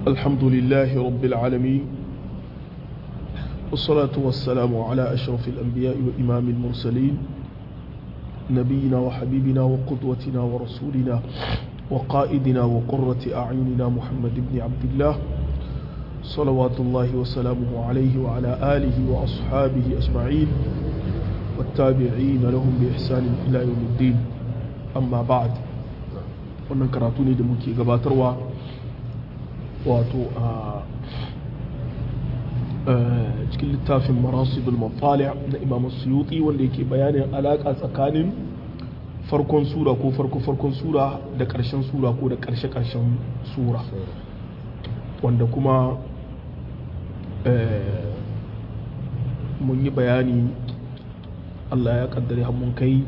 الحمد لله رب العالمين والصلاة والسلام على أشرف الأنبياء وإمام المرسلين نبينا وحبيبنا وقدوتنا ورسولنا وقائدنا وقرة أعيننا محمد بن عبد الله صلوات الله وسلامه عليه وعلى آله وأصحابه أجمعين والتابعين لهم بإحسان إلى يوم الدين أما بعد wannan karatu ne da muke gabatarwa wato a cikin littafin marasidul mafali na imam suyuti wanda yake bayanin alaƙa tsakanin farkon sura ko farko-farkon sura da ƙarshen sura ko da ƙarshe-ƙarshen sura wanda kuma mun yi bayani allah ya kaddare mun kai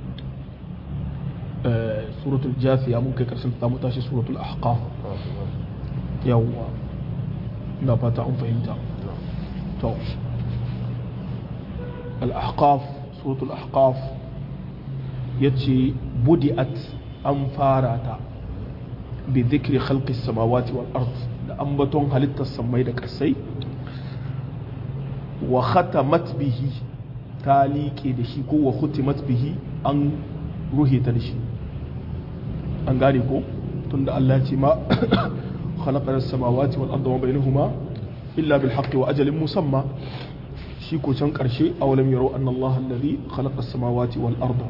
suratul jasiya mun kai karshen ta mu tashi suratul ahqaf yawwa ina fata an fahimta to al-ahqaf suratul ahqaf yace budi'at an fara ta bi dhikri khalqis samawati wal ard da ambaton halittar samai da kasai wa khatamat bihi ta liƙe da shi ko wa khutimat bihi an ruhe ta da shi an gane ko tunda Allah ce ma khalaqana samawati wal arda wa bainahuma illa bil haqqi wa ajalin musamma shi ko can karshe awalam yaro anna Allah alladhi khalaqa samawati wal arda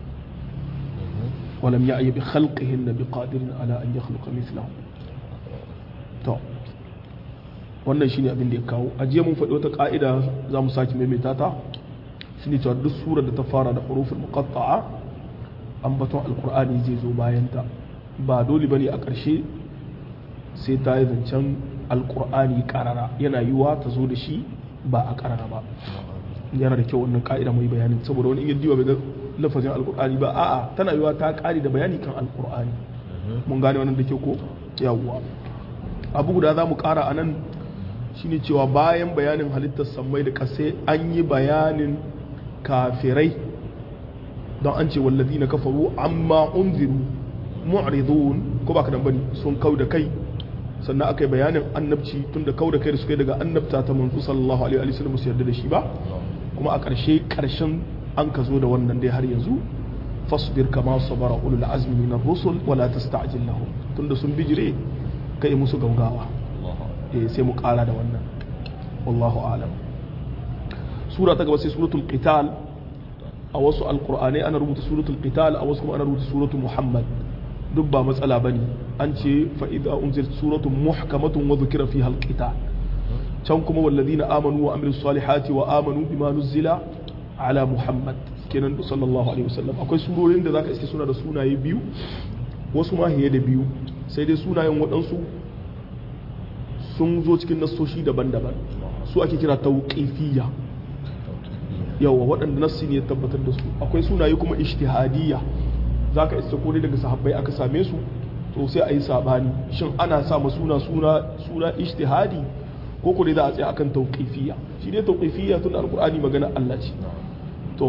wa lam ya'yi bi khalqihinna bi qadirin ala an yakhluqa mithlahu to wannan shine abin da ya kawo a jiya mun faɗi wata ka'ida za mu sake maimaita ta shine cewa duk surar da ta fara da huruful muqatta'a ambaton alkur'ani zai zo bayanta ba dole bane a ƙarshe sai ta yi zancen alkur'ani karara yana yiwa ta zo da shi ba a karara ba yana da kyau wannan ka'ida mai bayanin saboda wani iya diwa bai ga lafazin alkur'ani ba a'a tana yiwa ta ƙari da bayani kan alkur'ani mun gane wannan da kyau ko yawwa abu guda za mu ƙara a nan shine cewa bayan bayanin halittar sammai da ƙasai an yi bayanin kafirai don an ce wallazi na kafaru amma unziru mu'ridun ko ba ka dan bane sun kau da kai sannan aka yi bayanin annabci tun da kau da kai da suka yi daga annabta ta manzo sallallahu alaihi wa sallam su yarda da shi ba kuma a ƙarshe ƙarshen an ka zo da wannan dai har yanzu fasbir kama sabara ulul azmi min ar-rusul wa la tasta'jil lahum tunda sun bijire kai musu gaugawa eh sai mu ƙara da wannan wallahu a'lam sura ta gaba sai suratul qital a wasu alkur'anai ana rubuta suratul qital a wasu kuma ana rubuta suratul muhammad duk ba matsala bane an ce fa idza unzilat suratun muhkamatun wa dhukira fiha alqital can kuma walladhina amanu wa amilus salihati wa amanu bima nuzila ala muhammad kenan sallallahu alaihi wasallam akwai surorin da zaka iske suna da sunaye biyu wasu ma hiye da biyu sai dai sunayen waɗansu sun zo cikin nassoshi daban-daban su ake kira tauqifiyya yawa waɗanda nassi ne ya tabbatar da su akwai sunaye kuma ishtihadiyya za ka isa kone daga sahabbai aka same su to sai a yi sabani shin ana sa ma suna suna suna ishtihadi ko ko dai za a tsaya akan tauqifiyya shi dai tauqifiyya tun alqur'ani magana Allah ce to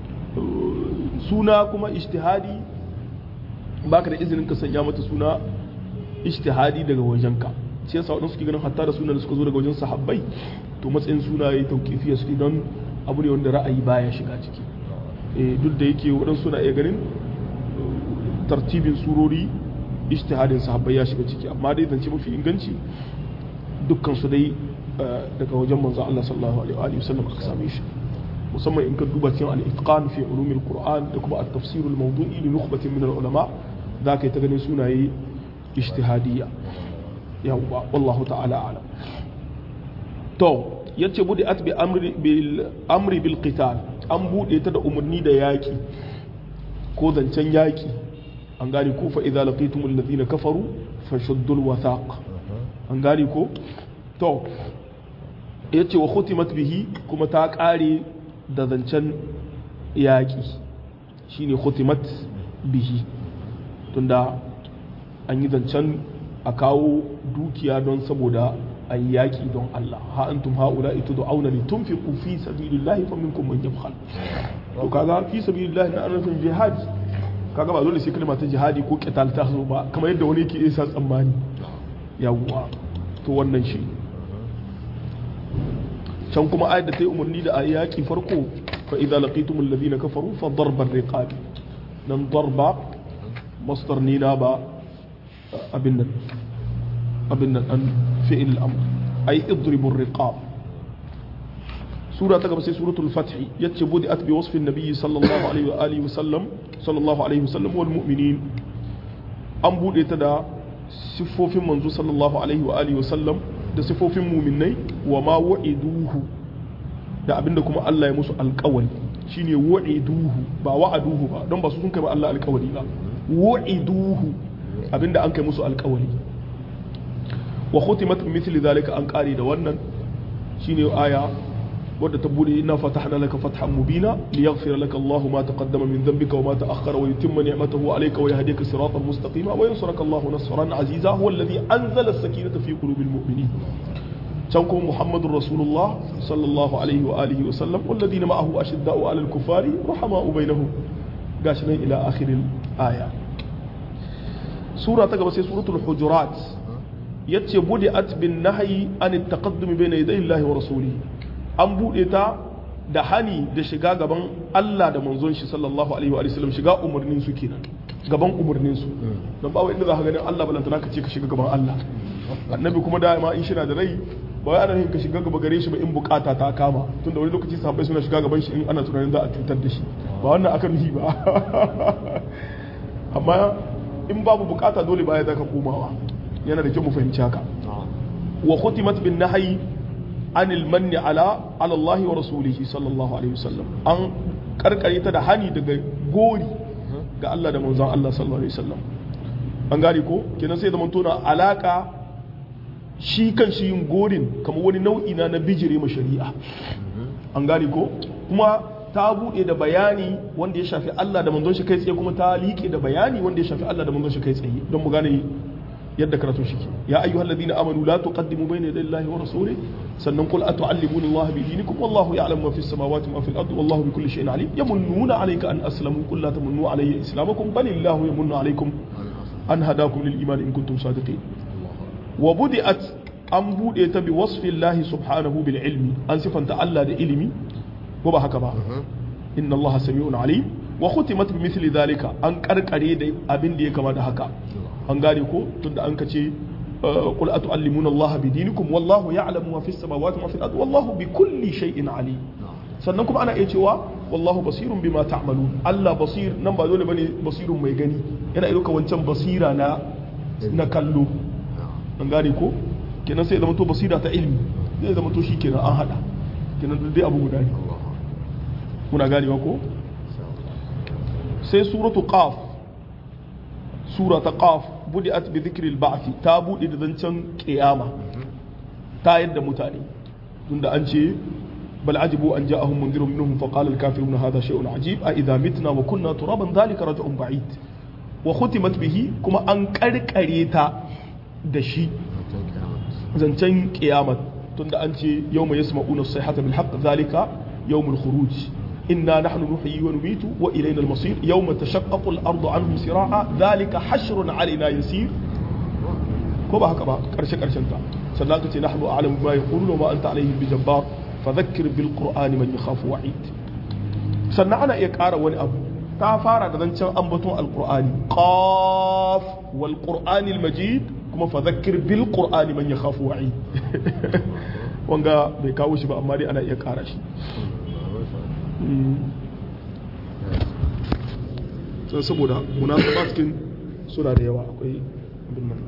suna kuma ishtihadi baka da izinin ka sanya mata suna ishtihadi daga wajenka shi yasa wadansu suke ganin hatta da sunan da suka zo daga wajen sahabbai to matsayin sunaye tauqifiyya su don abu ne wanda ra'ayi baya shiga ciki duk da yake waɗansu na iya ganin tartibin surori ijtihadin sahabbai ya shiga ciki amma dai zance mafi inganci dukkan su dai daga wajen manzo Allah sallallahu alaihi wa sallam aka same shi musamman in ka duba cikin al-itqan fi ulumil qur'an da kuma at-tafsir al-mawdu'i li nukhbatin min al-ulama za ka yi ta ganin sunaye ijtihadiyya yawwa wallahu ta'ala a'lam to yace bude at bi amri bil amri bil qital an bude ta da umarni da yaki ko zancen yaki an gane ko fa idza laqitum alladhina kafaru fashuddul wathaq an gane ko to yace wa khutimat bihi kuma ta kare da zancen yaki shine khutimat bihi tunda an yi zancen a kawo dukiya don saboda a yi yaƙi don Allah ha antum haula ita da auna li tunfiqu fi sabilillahi fa minkum man yabkhal to kaga fi sabilillahi na anafin jihad kaga ba dole sai kalma ta jihadi ko qital ta zo ba kamar yadda wani yake isa tsammani yawwa to wannan shi can kuma ayat da ta yi umarni da a yaƙi farko fa idza laqitumul ladina kafaru fa darbar riqab nan darba masdar ne na ba abin nan abin nan an fi'il al-amr ay idribur riqab sura ta gaba sai suratul fath yace budi'at bi wasfi an-nabi sallallahu alaihi wa alihi wasallam sallallahu alaihi wasallam wal mu'minin an bude ta da siffofin manzo sallallahu alaihi wa alihi wasallam da siffofin mu'minai wa ma wa'iduhu da abinda kuma Allah ya musu alƙawari shine wa'iduhu ba wa'aduhu ba don ba su sun kai ba Allah alƙawari ba wa'iduhu abinda an kai musu alƙawari wa khutimat mithli zalika an kare da wannan shine aya wadda ta bude inna fatahna laka fathan mubina liyaghfira laka Allahu ma taqaddama min dhanbika wa ma ta'akhkhara wa yutimma ni'matahu alayka wa yahdika siratan mustaqima wa yansuraka Allahu nasran aziza huwa alladhi anzala as-sakinata fi qulubil mu'minin can kuma Muhammadur Rasulullah sallallahu alaihi wa alihi wa sallam walladhina ma'ahu ashidda'u 'alal kuffari rahama'u bainahum gashi nan ila akhiril aya sura ta gaba sai suratul hujurat yace budi'at bin nahyi an at-taqaddum bayna yaday Allah wa rasulihi an bude ta da hani da shiga gaban Allah da manzon shi sallallahu alaihi wa sallam shiga umarnin su kenan gaban umarnin su dan ba wai inda za ka ganin Allah balantana ka ce ka shiga gaban Allah annabi kuma da ma in shi na da rai ba wai ana yin ka shiga gaba gare shi ba in bukata ta kama tunda wani lokaci sahabbai suna shiga gaban shi in ana tunanin za a cutar da shi ba wannan aka nuhi ba amma in babu bukata dole baya zaka komawa yana da kyau mu fahimci haka wa khutimat bin nahyi anil manni ala ala Allah wa rasulihi sallallahu alaihi wasallam an karkare ta da hani daga gori ga Allah da manzon Allah sallallahu alaihi wasallam an gane ko kenan sai zaman tona alaka shi kan shi yin gorin kamar wani nau'i na na bijire ma shari'a an gane ko kuma ta buɗe da bayani wanda ya shafi Allah da manzon shi kai tsaye kuma ta liƙe da bayani wanda ya shafi Allah da manzon shi kai tsaye don mu gane yadda karatu shi ke ya ayyuhal ladina amanu la tuqaddimu bayna yaday Allahi wa rasulih sannan qul atu'allimuna Allah bi dinikum wallahu ya'lamu ma fis samawati wa ma fil ardi wallahu bi kulli shay'in alim yamunnuna alayka an aslamu qul la tamunnu alayya islamakum bal illahu yamunnu alaykum an hadakum lil iman in kuntum sadiqin wa budi'at an bude ta bi wasfi Allah subhanahu bil ilmi an sifanta Allah da ilimi ko ba haka ba inna Allah sami'un alim wa khutimat bi mithli dhalika an karkare da abin da ya kama da haka an gane ko tunda an kace qul atu'allimuna Allah bi dinikum wallahu ya'lamu ma fis samawati wa fil ardi wallahu bi kulli shay'in alim sannan kuma ana iya cewa wallahu basirun bima ta'malun Allah basir nan ba dole bane basirun mai gani yana iya ka wancan basira na na kallo an gane ko kenan sai zama to basira ta ilmi zai zama to shikenan an hada kenan dai abu guda ne muna ganewa ko sai suratu qaf sura ta qaf budi'at bi dhikri al-ba'th ta bude da zancen kiyama ta yadda mutane tunda an ce bal ajibu an ja'ahum mundirun minhum fa qala al-kafiruna hadha shay'un ajib a idha mitna wa kunna turaban dhalika raj'un ba'id wa khutimat bihi kuma an karkare ta da shi zancen kiyama tunda an ce yawma yasma'una as-sayhata bil haqq dhalika yawmul khuruj إنا نحن نحيي ونميت وإلينا المصير يوم تشقق الأرض عنهم سراعا ذلك حشر علينا يسير كما هكذا كرشة كرشة سنانك نحن أعلم ما يقولون وما أنت عليهم بجبار فذكر بالقرآن من يخاف وعيد سنعنا إيكارا وني أبو تافارا دذنشان أنبتون القرآن قاف والقرآن المجيد كما فذكر بالقرآن من يخاف وعيد wanga bai kawo shi ba amma dai ana iya kara shi sai saboda munasaba cikin suna da yawa akwai abin nan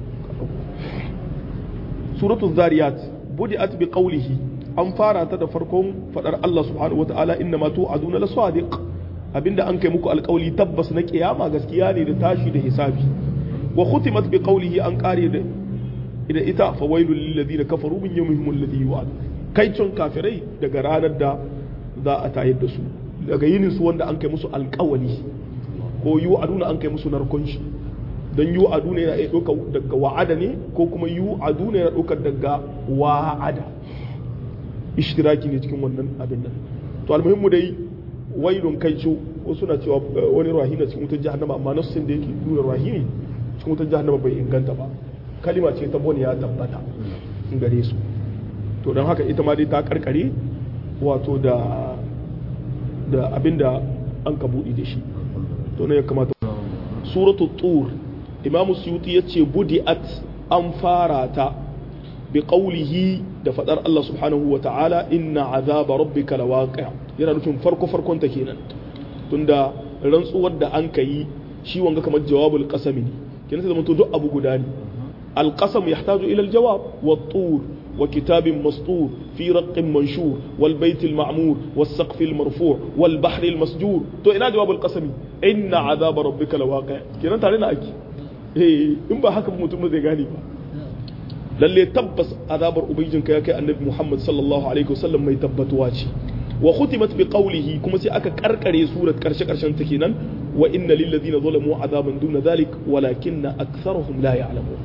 suratul zariyat budi'at bi qawlihi an fara ta da farkon fadar Allah subhanahu wata'ala inna ma tu'aduna la sadiq abinda an kai muku alƙawli tabbas na kiyama gaskiya ne da tashi da hisabi wa khutimat bi qawlihi an kare da ida ita fa wailul lil ladina kafaru min yawmihim alladhi yu'ad kai cin kafirai daga ranar da za a tayar da su daga yinin su wanda an kai musu alkawali ko yu aduna an kai musu narkon shi don yu aduna yana iya ɗaukar daga wa'ada ne ko kuma yu aduna yana ɗaukar daga wa'ada ishtiraki ne cikin wannan abin nan to almuhimmu dai wailun kai ce wasu na cewa wani rahina cikin wutar jahannama amma nassin da yake nuna rahini cikin wutar jahannama bai inganta ba kalima ce ta bone ya tabbata gare su to don haka ita ma dai ta karkare wato da da abinda an ka buɗe da shi to ne ya kamata suratul tur imam suyuti yace budi'at an fara ta bi qawlihi da fadar Allah subhanahu wa ta'ala inna azaba rabbika lawaqi' yana nufin farko farkon ta kenan tunda rantsuwar da an kai shi wanga kamar jawabul qasami ne kenan sai zama to duk abu guda ne al qasam yahtaju ila al jawab wa tur وكتاب مسطور في رق منشور والبيت المعمور والسقف المرفوع والبحر المسجور تو ina jawabul qasami inna azaba rabbika lawaqi kenan tare na aiki eh in ba haka mutum zai gane ba lalle tabbas azabar ubangijinka ya kai annabi Muhammad sallallahu alaihi wasallam mai tabbatuwa ce wa khutimat bi qawlihi kuma sai aka karkare surat karshe karshen ta kenan wa inna lil ladina zalamu azaban duna dhalik walakinna aktharuhum la ya'lamun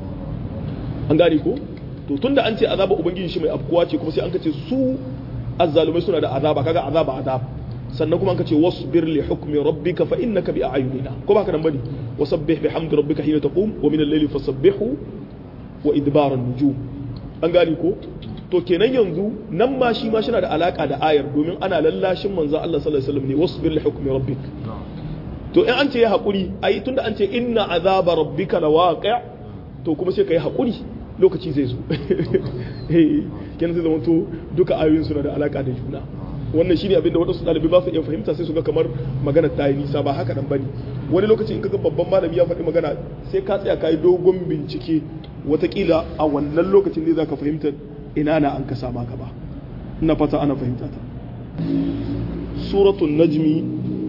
an gane ko to tunda an ce azaba ubangiji shi mai afkuwa ce kuma sai an kace su azzalumai suna da azaba kaga azaba azab sannan kuma an kace wasbir li hukmi rabbika fa innaka bi a'yunina ko ba ka nan bane wasabbih bihamdi rabbika hina taqum wa min al-layli fasabbihu wa idbar an-nujum an gane ko to kenan yanzu nan ma shi ma shina da alaka da ayar domin ana lallashin manzon Allah sallallahu alaihi wasallam ne wasbir li hukmi rabbik to in an ce ya hakuri ai tunda an ce inna azaba rabbika lawaqi' to kuma sai kai hakuri lokaci zai zo kenan zai zama to duka ayoyin suna da alaka da juna wannan shine abinda wadansu ɗalibai ba su iya fahimta sai su ga kamar magana ta yi nisa ba haka nan bane wani lokaci in kaga babban malami ya faɗi magana sai ka tsaya ka yi dogon bincike watakila a wannan lokacin ne za ka fahimta ina na an ka sama ka ba ina fata ana fahimta ta suratul najmi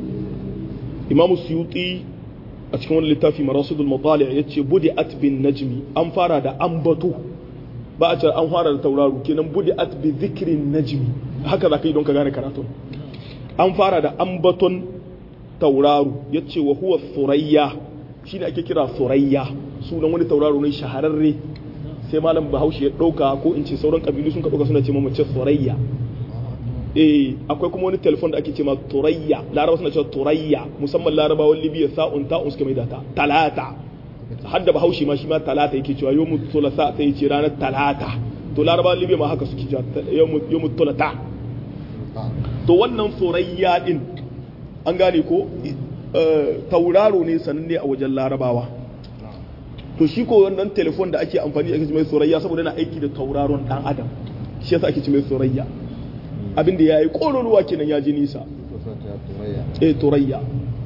imam suyuti a cikin wani littafi marasidul matali ya ce budi at bin najmi an fara da ambato ba a ce an fara da tauraro kenan budi at bi zikirin najmi haka za ka yi don ka gane karatun an fara da ambaton tauraro ya ce wa huwa surayya shi ne ake kira surayya sunan wani tauraro ne shahararre sai malam bahaushe ya ɗauka ko in ce sauran ƙabilu sun ka ɗauka suna ce mamace surayya eh akwai kuma wani telefon da ake ce ma turayya laraba suna cewa turayya musamman larabawan libya sa'un ta'un suka mai data talata hadda bahaushe ma shi ma talata yake cewa yawmu thulatha sai ce ranar talata to larabawan libya ma haka suke cewa yawmu thulatha to wannan surayya din an gane ko tauraro ne sananne a wajen larabawa to shi ko wannan telefon da ake amfani da ake mai surayya saboda yana aiki da tauraron dan adam shi yasa ake ce mai surayya abinda ya yi ƙololuwa kenan ya ji nisa e turayya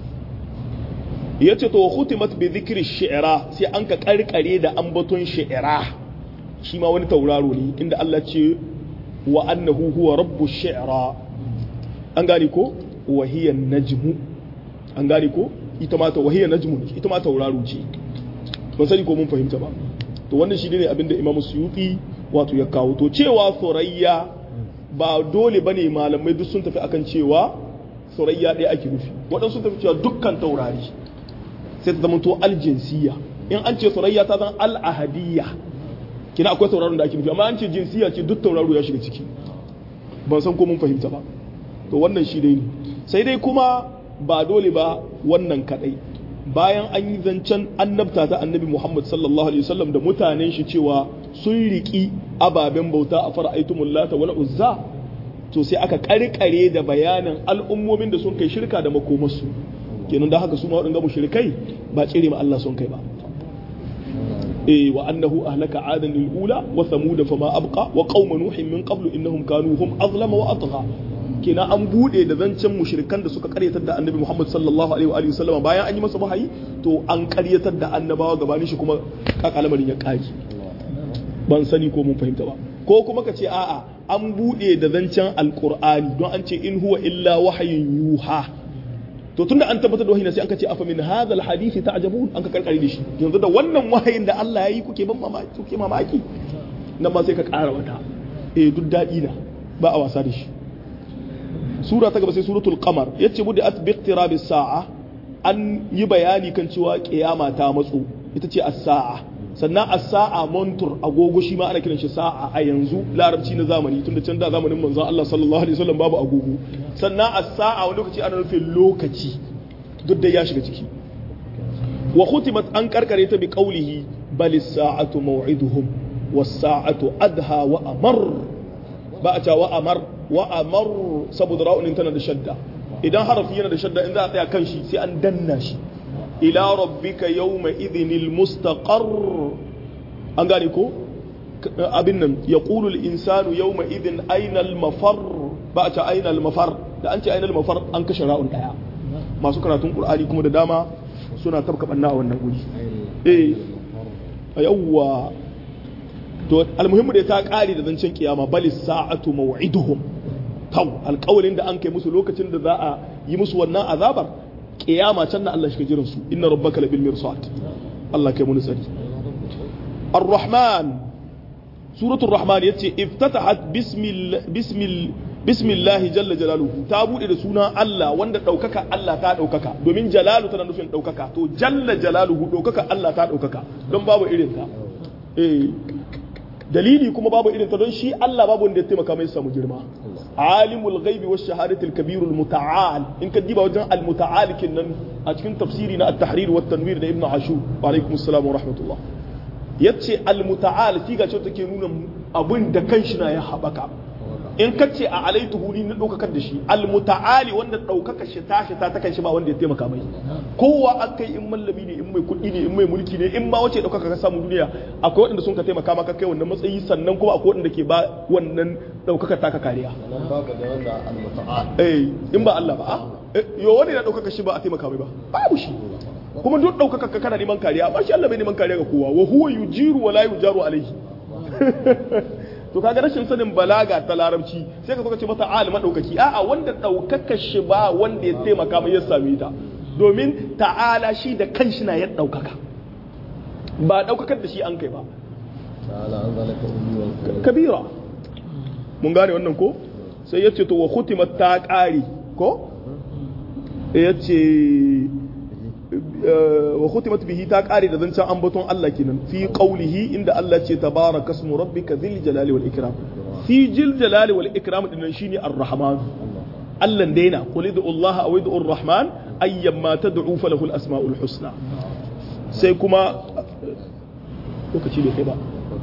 ya ce to hutimat bi zikri shi'ira sai an ka karkare da ambaton shi'ira shi ma wani tauraro ne inda Allah ce wa annahu huwa rabbu shi'ira an gane ko wa hiya najmu an gane ko ita ma ta wahiya najmu ita ma tauraro ce ban sani ko mun fahimta ba to wannan shi ne abinda Imam Suyuti wato ya kawo to cewa surayya ba dole bane malamai duk sun tafi akan cewa surayya ɗaya ake nufi waɗansu sun tafi cewa dukkan taurari sai ta zamanto aljinsiya in an ce surayya ta zan al'ahadiyya kina akwai tauraron da ake nufi amma an ce jinsiya ce duk tauraro ya shiga ciki ban san ko mun fahimta ba to wannan shi dai ne sai dai kuma ba dole ba wannan kadai bayan an yi zancen annabta ta annabi Muhammad sallallahu alaihi wasallam da mutanen shi cewa sun riki ababen bauta a fara'aitumul lata wal uzza to sai aka karkare da bayanin al'ummomin da sun kai shirka da makomarsu kenan da haka su ma waɗanda mushrikai ba tsire ma Allah sun kai ba eh wa annahu ahlaka adan lil ula wa thamud fama abqa wa qauma nuhin min qablu innahum kanu hum azlama wa atgha kenan an bude da zancen mushrikan da suka karyatar da annabi Muhammad sallallahu alaihi wa alihi wasallam bayan an yi masa wahayi to an karyatar da annabawa gabanin shi kuma kakalamarin ya kaki ban sani ko mun fahimta ba ko kuma ka ce a'a an bude da zancen alqur'ani don an ce in huwa illa wahayin yuha to tunda an tabbatar da wahayi sai an ka ce afa min hadha alhadith ta'jabun an ka karkare da shi yanzu da wannan wahayin da Allah ya yi kuke ban mamaki kuke mamaki nan ma sai ka kara wata eh duk dadi na ba a wasa da shi sura ta gaba sai suratul qamar yace budi at bi iqtirabi sa'a an yi bayani kan cewa kiyama ta matso ita ce as-sa'a sannan as-sa'a montur agogo shi ma ana kiran shi sa'a a yanzu larabci na zamani tunda can da zamanin manzon Allah sallallahu alaihi wasallam babu agogo sannan as-sa'a wani lokaci ana nufin lokaci duk da ya shiga ciki wa khutimat an karkare ta bi qawlihi bal as-sa'atu maw'iduhum was-sa'atu adha wa amar ba a cewa amar wa amar saboda ra'unin tana da shadda idan harafi yana da shadda in za a tsaya kan shi sai an danna shi ila rabbika yawma idhinil mustaqar an gane ko abin nan yaqulu al-insanu yawma idhin ayna al-mafar ba a ce ayna al-mafar da an ce ayna al-mafar an kashe ra'un daya masu karatun qur'ani kuma da dama suna tabka banna a wannan guri eh yawwa to almuhimmu da ta kare da zancen kiyama bali sa'atu maw'iduhum taw alƙawalin da an kai musu lokacin da za a yi musu wannan azabar kiyama can da Allah shi jiran su inna rabbaka labil mirsad Allah kai mun tsari ar-rahman suratul rahman yace iftatahat bismil bismil bismillah jalla jalaluhu ta bude da sunan Allah wanda daukaka Allah ta daukaka domin jalalu tana nufin daukaka to jalla jalaluhu daukaka Allah ta daukaka don babu irin ta eh dalili kuma babu irin ta don shi Allah babu wanda ya taimaka mai samu girma alimul ghaibi wash shahadati al kabir al muta'al in ka diba wajen al muta'al kinnan a cikin tafsiri na at-tahrir wa tanwir da ibnu ashur wa alaikum assalam wa rahmatullah yace al muta'al siga ce take nuna abun da kanshi na ya habaka in ka ce a alaituhu ni na ɗaukakar da shi almuta'ali wanda ɗaukaka shi ta shi ta ta kan shi ba wanda ya taimaka mai kowa an kai in mallami ne in mai kuɗi ne in mai mulki ne in ma wace ɗaukaka ka samu duniya akwai waɗanda sun ka taimaka maka kai wannan matsayi sannan kuma akwai waɗanda ke ba wannan ɗaukaka ta ka kariya nan babu da wanda al-muta'al eh in ba Allah ba a yo wani na ɗaukaka shi ba a taimaka mai ba babu shi kuma duk ɗaukaka ka kana neman kariya ba shi Allah bai neman kariya ga kowa wa huwa yujiru wa la yujaru alaihi to kaga rashin sanin balaga ta larabci sai ka zo ka ce mata alim madaukaki a'a wanda daukaka shi ba wanda ya taimaka mai ya same ta domin ta'ala shi da kanshi na ya daukaka ba daukakar da shi an kai ba ta'ala an zalaka ummi wal kabira mun gane wannan ko sai yace to wa khutimat ta qari ko yace wa khutimat bihi ta kare da zancen ambaton Allah kenan fi qawlihi inda Allah ce tabaraka ismu rabbika dhil jalali wal ikram fi jil jalali wal ikram din shine ar-rahman Allah daina qul id'u Allah aw id'u ar-rahman ayyamma tad'u falahu al-asma'ul husna sai kuma lokaci bai kai ba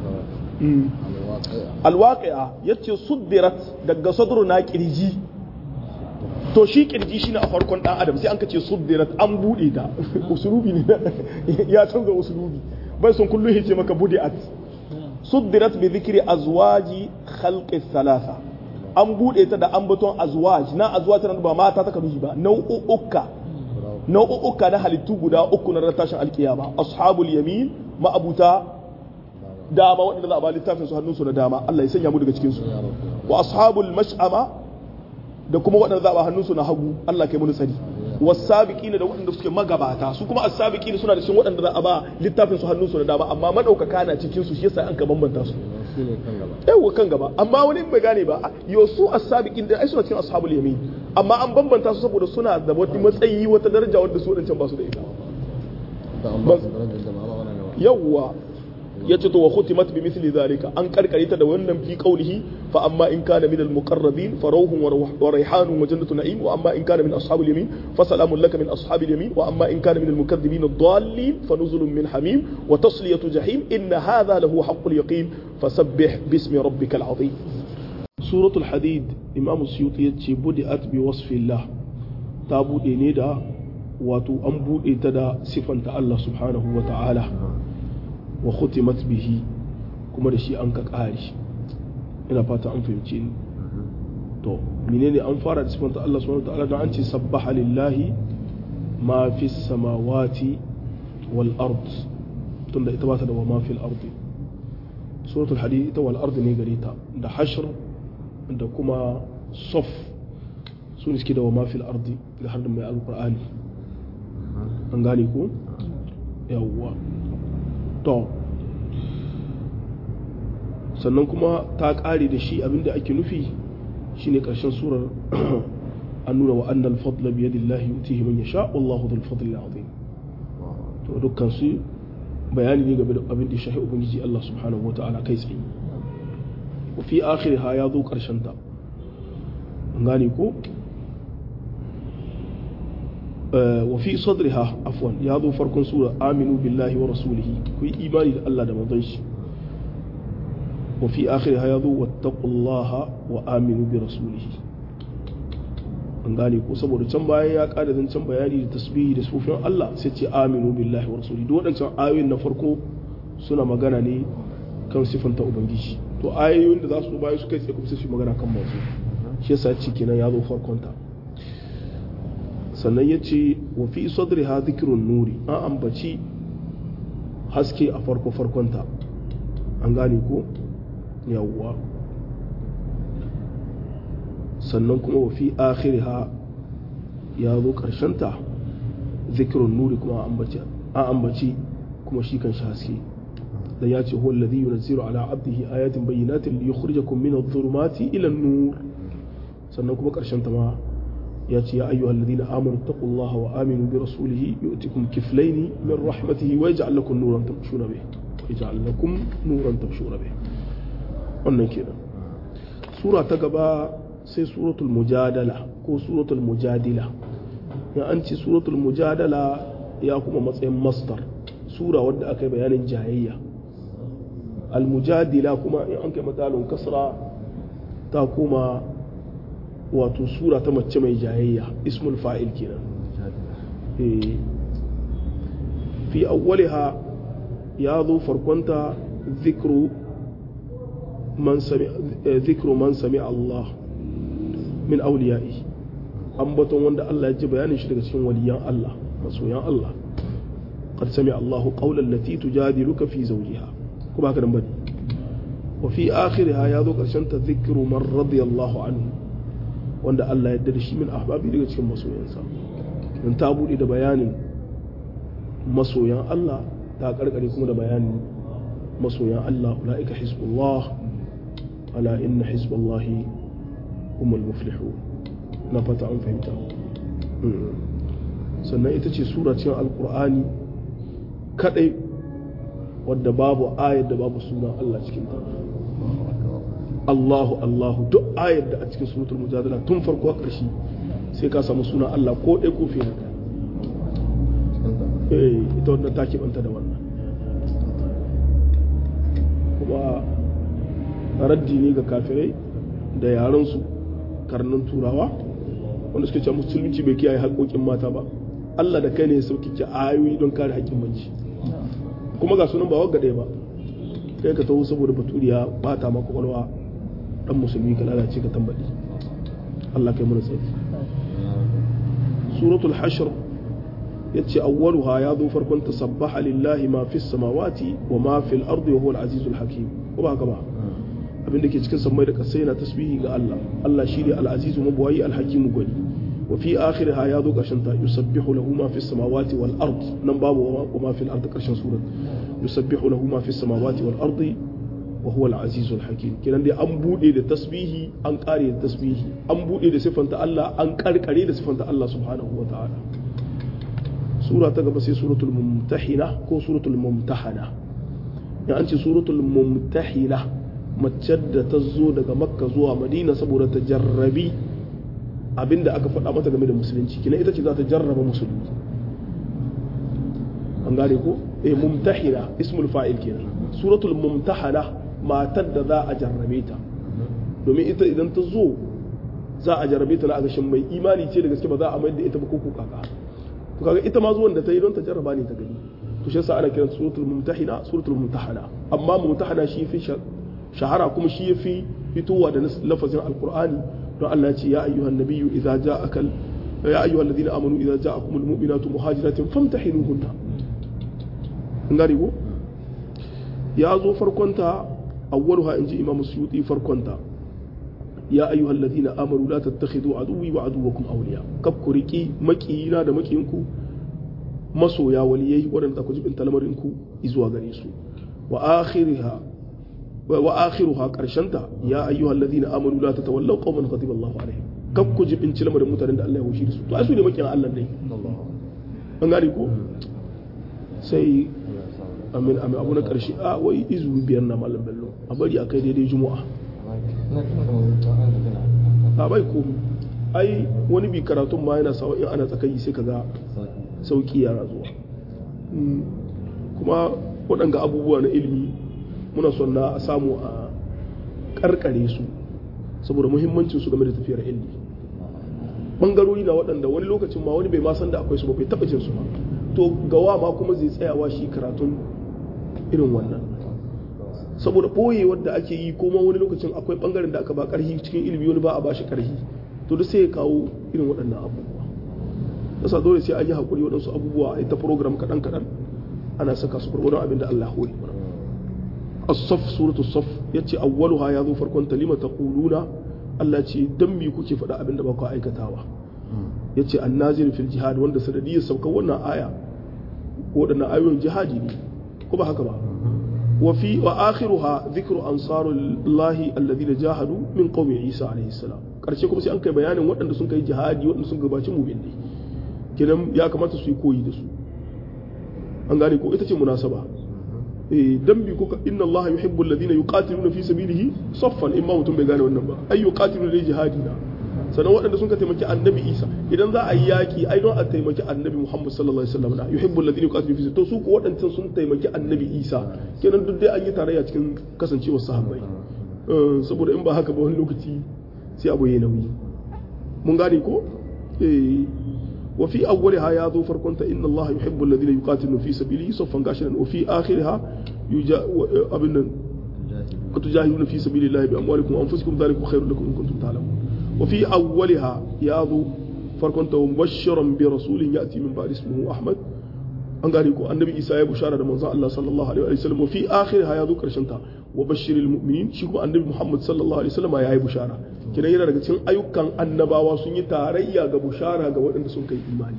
alwaqi'a yace suddirat daga sadruna kirji to shi kirji shine a farkon dan adam sai an ka ce suddirat an bude ta usulubi ne ya canza usulubi bai son kullu yace maka budiat suddirat bi dhikri azwaji khalqi thalatha an bude ta da ambaton azwaj na azwaj tana ba mata ta kaduji ba nau'uka nau'uka na halittu guda uku na tashin alkiyama ashabul yamin ma'abuta dama wanda za a ba littafin su hannunsu na dama Allah ya sanya mu daga cikin su wa ashabul mash'ama da kuma waɗanda za a hannunsu na hagu Allah kai mun sani wasabiqin da waɗanda suke magabata su kuma as-sabiqin suna da cikin waɗanda za a ba littafin su hannunsu na dama amma madaukaka na cikin su shi yasa an ka bambanta su shine kan gaba yawa kan gaba amma wani bai gane ba yo su as-sabiqin da ai suna cikin ashabul yamin amma an bambanta su saboda suna da wani matsayi wata daraja wanda su wadancan ba su da ita da an ba su darajar da ba ba wannan gaba yawwa yace to wa khutimat bi mithli zalika an karkare ta da wannan fi qawlihi fa amma in kana min al muqarrabin fa rawhun wa rayhanun wa jannatu na'im wa amma in kana min ashabil yamin fa salamun laka min ashabil yamin wa amma in kana min al mukaththibin ad-dallin fa nuzulun min hamim wa tasliyatu jahim inna hadha lahu haqqul yaqin fasabbih bismi rabbikal azim suratul hadid imam suyuti yace budiat bi wasfillah ta bude ne da wato an bude ta da sifanta Allah subhanahu wa ta'ala wa khutimat bihi kuma da shi an ka ƙari ina fata an fahimci ni to menene an fara da sifanta Allah subhanahu wa ta'ala don an ce sabbaha lillahi ma fi samawati wal ard tunda ita ba ta da wa ma fil ardi suratul hadid ita wal ard ne gare ta da hashr da kuma saf su ne suke da wa ma fil ardi da har da mai alqur'ani an gane ko yawwa to sannan kuma ta ƙare da shi abinda ake nufi shine ƙarshen surar an nuna wa annal fadla bi yadillahi yutihi man yasha wallahu dhul fadli azim to dukkan su bayani ne game da abin da shahi ubangiji Allah subhanahu wataala kai tsaye wa fi akhiriha ya zo ƙarshen ta an gane ko wa fi sadriha afwan ya zo farkon sura aminu billahi wa rasulihi ku yi imani da Allah da manzon shi wa fi akhiriha yazo wattaqullaha wa aminu bi rasulihi an gane ko saboda can bayan ya kada zancen bayani da tasbihi da sufin Allah sai ce aminu billahi wa rasulihi duk waɗancan ayoyin na farko suna magana ne kan sifanta ubangiji to ayoyin da za su bayan su kai tsaye kuma sai su magana kan masu shi yasa ci kenan ya zo farkon ta sannan ya ce wa fi sadriha dhikrun nuri an ambaci haske a farko farkon ta an gane ko yawwa sannan kuma wa fi akhiriha ya zo ta zikirun nuri kuma an ambaci kuma shi kan haske da ya ce huwa alladhi yunzilu ala abdihi ayatin bayyinatin li yukhrijakum min adh-dhulumati ila an-nur sannan kuma karshen ta ma ya ce ya ayyuhal ladina amanu taqullaha wa aminu bi rasulihi yu'tikum kiflayn min rahmatihi wa yaj'al lakum nuran tamshuna bih wa yaj'al lakum nuran tamshuna bih wannan kenan sura ta gaba sai suratul mujadala ko suratul mujadila ya an ce suratul mujadala ya kuma matsayin masdar sura wadda aka yi bayanin jayayya almujadila kuma in an kai matsalin kasra ta kuma wato sura ta mace mai jayayya ismul fa'il kenan fi awwaliha ya zo farkonta zikru man sami zikru man sami Allah min auliya'i ambaton wanda Allah ya ji bayanin shi daga cikin waliyan Allah masoyan Allah qad sami Allahu qawlan lati tujadiluka fi zawjiha ko ba ka dan bane wa fi akhiriha ya zo karshen ta zikru man radiyallahu anhu wanda Allah ya da shi min ahbabi daga cikin masoyansa dan ta bude da bayanin masoyan Allah ta karkare kuma da bayanin masoyan Allah ulaika hizbullah ala inna hizballahi humul muflihun na fata an fahimta sannan ita ce sura cikin alkur'ani kadai wadda babu ayar da babu sunan Allah cikin ta Allahu Allahu duk ayar da a cikin suratul mujadala tun farko ƙarshe sai ka samu sunan Allah ko ɗaya ko fiye da eh ita wannan ta banta da wannan kuma raddi ne ga kafirai da yaransu karnin turawa wanda suke cewa musulunci bai kiyaye haƙoƙin mata ba Allah da kai ne ya sauki ayoyi don kare haƙƙin mace kuma ga sunan ba wagga ɗaya ba kai ka taho saboda baturiya ba ta maka kwalwa dan musulmi ka lalace ka tambaɗi Allah kai mana tsari suratul hashr yace awwaluha ya zo farkon tasabbaha lillahi ma fis samawati wa ma fil ardi wa huwa al-azizul hakim ko ba haka ba abin da ke cikin sammai da kasai yana tasbihi ga Allah Allah shi ne al-azizu mabwayi al-hakimu gwani wa fi akhiriha ya zo karshen ta yusabbihu lahu ma fis samawati wal ard nan babu wa ma fil ard karshen surat yusabbihu lahu ma fis samawati wal ard wa huwa al-azizu al-hakim kiran dai an bude da tasbihi an kare da tasbihi an bude da sifanta Allah an karkare da sifanta Allah subhanahu wa ta'ala sura ta gaba sai suratul mumtahina ko suratul mumtahana ya an ce suratul mumtahina mace da ta zo daga makka zuwa madina saboda ta jarrabi abinda aka faɗa mata game da musulunci kina ita ce za ta jarraba musulmi an gane ko eh mumtahina ismul fa'il kenan suratul mumtahana matar da za a jarrabe ta domin ita idan ta zo za a jarrabe ta na a gashin mai imani ce da gaske ba za a mayar da ita ba ko kaka to kaga ita ma zuwan da ta yi don ta jarraba ne ta gani to shi yasa ana kiran suratul mumtahina suratul mumtahana amma mumtahana shi fi shahara kuma shi yafi fitowa da lafazin alqur'ani don Allah ya ce ya ayyuhan nabiyyu idza ja'aka ya ayyuhal ladina amanu idza ja'akumul mu'minatu muhajiratin famtahinuhunna an gane ko ya zo farkonta awwaluha inji imamu suyuti farkonta ya ayyuhal ladina amanu la tattakhidhu aduwwi wa aduwwakum awliya kab ku riki makiyina da makiyinku masoya waliyai waɗanda ku jibin talamarin ku zuwa gare su wa akhiriha wa akhiruha karshanta ya ayyuhal ladina amanu la tatawallaw qauman ghadiba Allahu alaihim kab ku jibin lamarin mutanen da Allah ya wushi su to ai su ne makiyan Allah ne an gane ko sai amin amin abu na karshe a wai izu biyar na malam bello a bari a kai daidai juma'a a bai ko ai wani bi karatun ma yana sawa in ana tsakayi sai kaga sauki yara zuwa kuma waɗanga abubuwa na ilimi muna son na a samu a karkare su saboda muhimmancin su game da tafiyar ilmi bangarori na waɗanda wani lokacin ma wani bai ma san da akwai su ba bai taɓa jin su ba to gawa ma kuma zai tsayawa shi karatun irin wannan saboda ɓoyewar da ake yi kuma wani lokacin akwai bangaren da aka ba ƙarfi cikin ilimi wani ba a ba shi ƙarfi to duk sai ya kawo irin waɗannan abubuwa yasa dole sai an yi haƙuri waɗansu abubuwa a ta program kaɗan kaɗan ana saka su gwargwadon abin da Allah hori mana as-saf suratu saf yace awwaluha ya zo farkon ta lima taquluna Allah ce dan me kuke faɗa abin da ba ku aikatawa yace annazir fil jihad wanda sanadiyar saukar wannan aya waɗannan ayoyin jihadi ne ko ba haka ba wa fi wa akhiruha dhikru ansarullahi alladhina jahadu min qaumi Isa alayhi salam karshe kuma sai an kai bayanin waɗanda sun kai jihadi waɗanda sun gabaci mu'minai kenan ya kamata su yi koyi da su an gane ko ita ce munasaba eh dan bi kuka inna allaha yuhibbu alladhina yuqatiluna fi sabilihi saffan imma mutum bai gane wannan ba ay yuqatiluna li jihadina sannan waɗanda sun ka taimaki annabi isa idan za a yi yaƙi ai don a taimaki annabi muhammad sallallahu alaihi wasallam na yuhibbu alladhina yuqatiluna fi to su ko waɗancan sun taimaki annabi isa kenan duk dai an yi tarayya cikin kasancewar sahabbai saboda in ba haka ba wani lokaci sai abu yayi nauyi mun gane ko eh وفي أولها يا ذو فركنت إن الله يحب الذين يقاتلون في سبيله صفا قاشرا وفي آخرها يجا أبنا وتجاهدون في سبيل الله بأموالكم وأنفسكم ذلك خير لكم إن كنتم تعلمون وفي أولها يا ذو فركنت مبشرا برسول يأتي من بعد اسمه أحمد an gane ko annabi isa ya bushara da manzon Allah sallallahu alaihi wa sallam wa fi akhirha ya zo karshen ta wa bashiril mu'minin shi kuma annabi Muhammad sallallahu alaihi wa sallam ya yi bushara kidan yana daga cikin ayyukan annabawa sun yi tarayya ga bushara ga waɗanda sun kai imani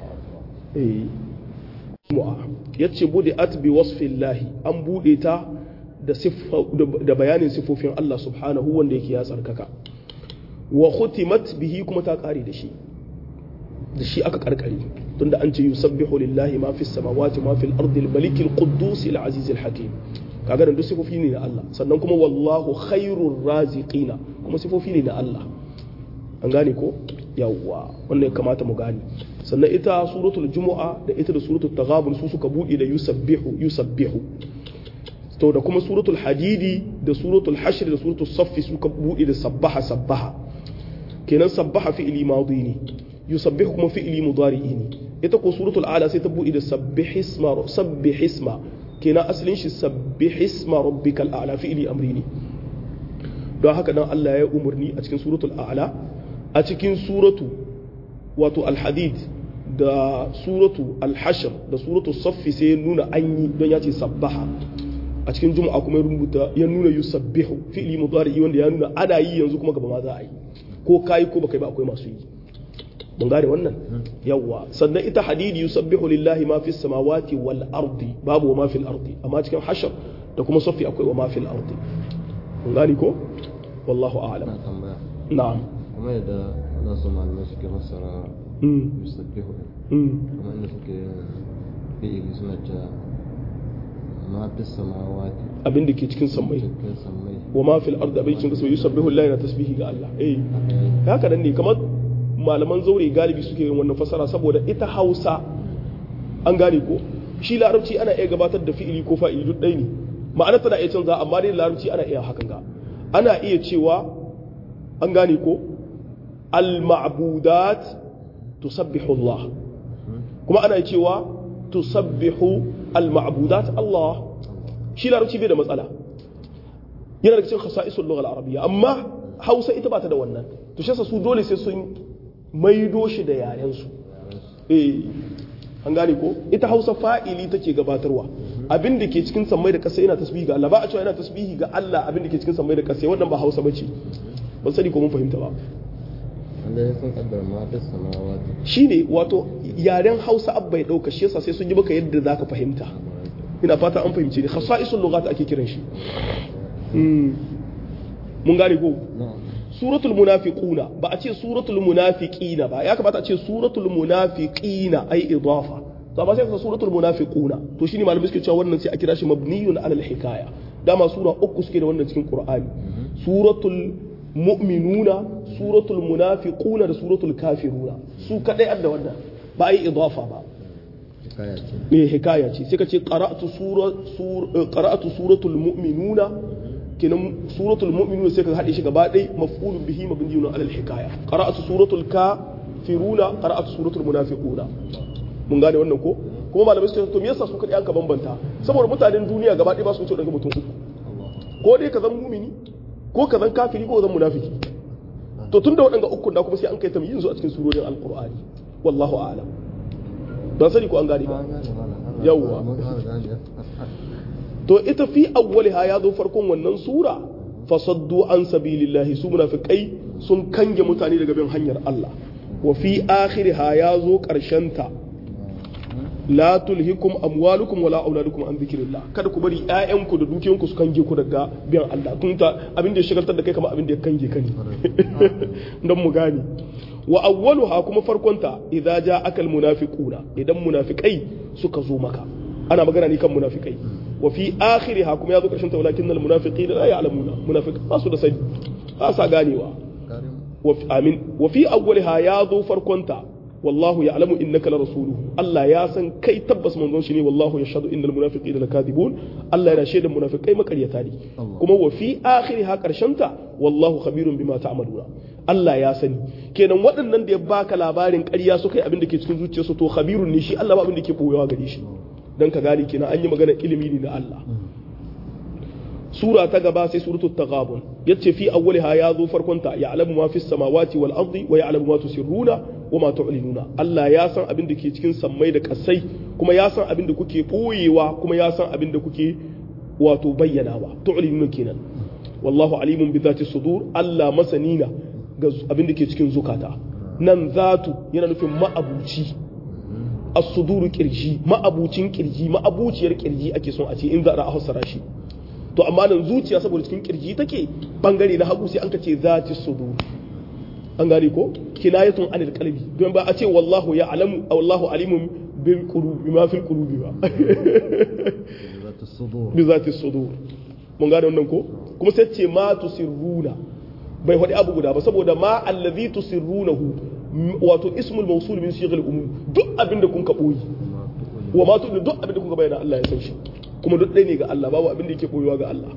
eh mu'a yace bude at bi wasfillahi an bude ta da siffa da bayanin sifofin Allah subhanahu wanda yake ya tsarkaka wa khutimat bihi kuma ta kare da shi da shi aka karkare tunda an ce yusabbihu lillahi ma fi samawati ma fil ardi al malik al quddus al aziz al hakim kaga duk sifofi ne na Allah sannan kuma wallahu khairur raziqina kuma sifofi ne na Allah an gane ko yawwa wannan ya kamata mu gane sannan ita suratul jumu'a da ita da suratul taghabun su suka bude da yusabbihu yusabbihu to da kuma suratul hadidi da suratul hashr da suratul saffi suka bude da sabbaha sabbaha kenan sabbaha fi'li madi ne yusabbihu kuma fi'li mudari'i ne ita ko suratul ala sai ta buɗe da sabbih isma sabbih isma kenan asalin shi sabbih isma rabbikal a'la fi'li amri ne don haka dan Allah ya umurni a cikin suratul a'la a cikin suratu wato al-hadid da suratu al-hashr da suratu saffi sai ya nuna an yi don ya ce sabbaha a cikin juma'a kuma ya rubuta ya nuna yusabbihu fi'li mudari'i wanda ya nuna ana yi yanzu kuma gaba ma za a yi ko kai ko baka yi ba akwai masu yi mun gane wannan yawa sannan ita hadidi yusabbihu lillahi ma fis samawati wal ardi babu wa ma fil ardi amma cikin hashar da kuma safi akwai wa ma fil ardi mun gane ko wallahu a'lam na tambaya na'am kuma yadda wadansu malamai suke fassara mm yusabbihu din mm kuma inda suke fi'ili suna cewa ma fis samawati abin da ke cikin sammai cikin sammai wa ma fil ardi abin cikin kasai yusabbihu lillahi na tasbihi ga Allah eh haka nan ne kamar malaman zaure galibi suke yin wannan fasara saboda ita Hausa an gane ko shi larabci ana iya gabatar da fi'ili ko fa'ili duk ɗaya ne ma'ana tana iya canza amma dai larabci ana iya hakan ga ana iya cewa an gane ko al-ma'budat tusabbihu Allah kuma ana iya cewa tusabbihu al-ma'budat Allah shi larabci bai da matsala yana da cikin khasa'isul lugha al-arabiyya amma Hausa ita ba ta da wannan to shi su dole sai sun maido shi da yaren su eh an gane ko ita Hausa fa'ili take gabatarwa abin da ke cikin sammai da ƙasa yana tasbihi ga Allah ba a cewa yana tasbihi ga Allah abin da ke cikin sammai da ƙasa wannan ba Hausa bace ban sani ko mun fahimta ba wanda ya sun kaddara ma fis samawati shine wato yaren Hausa abba ya dauka shi yasa sai sun yi maka yadda zaka fahimta ina fata an fahimce ni khasa'isul lughat ake kiran shi Mm. mun gane ko na'am suratul munafiquna ba a ce suratul munafiqina ba ya kamata a ce suratul munafiqina ai idafa to amma sai ka suratul munafiquna to shine malamai suke cewa wannan sai a kira shi mabniyun ala hikaya dama sura uku suke da wannan cikin qur'ani suratul mu'minuna suratul munafiquna da suratul kafiruna su kadai adda wannan ba ai idafa ba hikaya ce me hikaya ce sai ka ce qara'atu sura sur- qara'atu suratul mu'minuna kenan suratul mu'minun sai ka haɗe shi gaba ɗaya maf'ulun bihi mabniyun alal hikaya qara'atu suratul kafiruna qara'atu suratul munafiquna mun gane wannan ko kuma malamai suka to me yasa su kadai an ka bambanta saboda mutanen duniya gaba ɗaya ba su wuce daga mutum uku ko dai ka zan mumini ko ka zan kafiri ko ka zan munafiki to tunda waɗanda uku da kuma sai an kai tamyiz su a cikin surorin alqur'ani wallahu a'lam don sani ko an gane ba yawwa to ita fi awwaliha ya zo farkon wannan sura fasaddu an sabilillahi su munafiqai sun kange mutane daga bin hanyar Allah wa fi akhiriha ya zo ta la tulhikum amwalukum wala auladukum an dhikrillah kada ku bari ƴaƴanku da dukiyanku su kange ku daga biyan Allah kun ta abin da ya shagaltar da kai kamar abin da ya kange ka ne don mu gane wa awwaluha kuma farkonta idza ja'aka almunafiquna idan munafiqai suka zo maka ana magana ne kan munafiqai wa fi akhiriha kuma yazo karshen ta walakin almunafiqina la ya'lamuna munafiq ba su da sani ba sa ganewa wa amin wa fi awwaliha yazo farkonta wallahu ya'lamu innaka la rasuluhu Allah ya san kai tabbas manzon shi ne wallahu yashhadu innal munafiqina lakadibun Allah yana shaida munafiqai makaryata ne kuma wa fi akhiriha karshenta wallahu khabirun bima ta'maluna Allah ya sani kenan waɗannan da ya baka labarin ƙarya suka yi abin da ke cikin zuciyarsu to khabirun ne shi Allah ba abin da ke boyewa gare shi dan ka gane kenan an yi magana ilimi ne na Allah sura ta gaba sai suratul taghabun yace fi awwaliha ya zo farkon ta ya'lamu ma fis samawati wal ardi wa ya'lamu ma tusirruna wa ma tu'linuna Allah ya san abin da ke cikin sammai da kasai kuma ya san abin da kuke boyewa kuma ya san abin da kuke wato bayyanawa tu'linuna kenan wallahu alimun bi zati sudur Allah masanina ga abin da ke cikin zukata nan zatu yana nufin ma'abuci as-suduru kirji ma'abucin kirji ma'abuciyar kirji ake son a ce in za a hausara shi to amma nan zuciya saboda cikin kirji take bangare na hagu sai an ka ce zati sudur an gane ko kinayatun anil qalbi don ba a ce wallahu ya alamu wallahu alimun bil qulubi ma fil qulubi ba bi zati sudur mun gane wannan ko kuma sai ce ma tusirruna bai faɗi abu guda ba saboda ma allazi tusirrunahu wato ismul mawsul min sighal umum duk abin da kun ka boyi wa ma tudu duk abin da kun ka bayyana Allah ya san shi kuma duk ɗaya ne ga Allah babu abin da yake boyewa ga Allah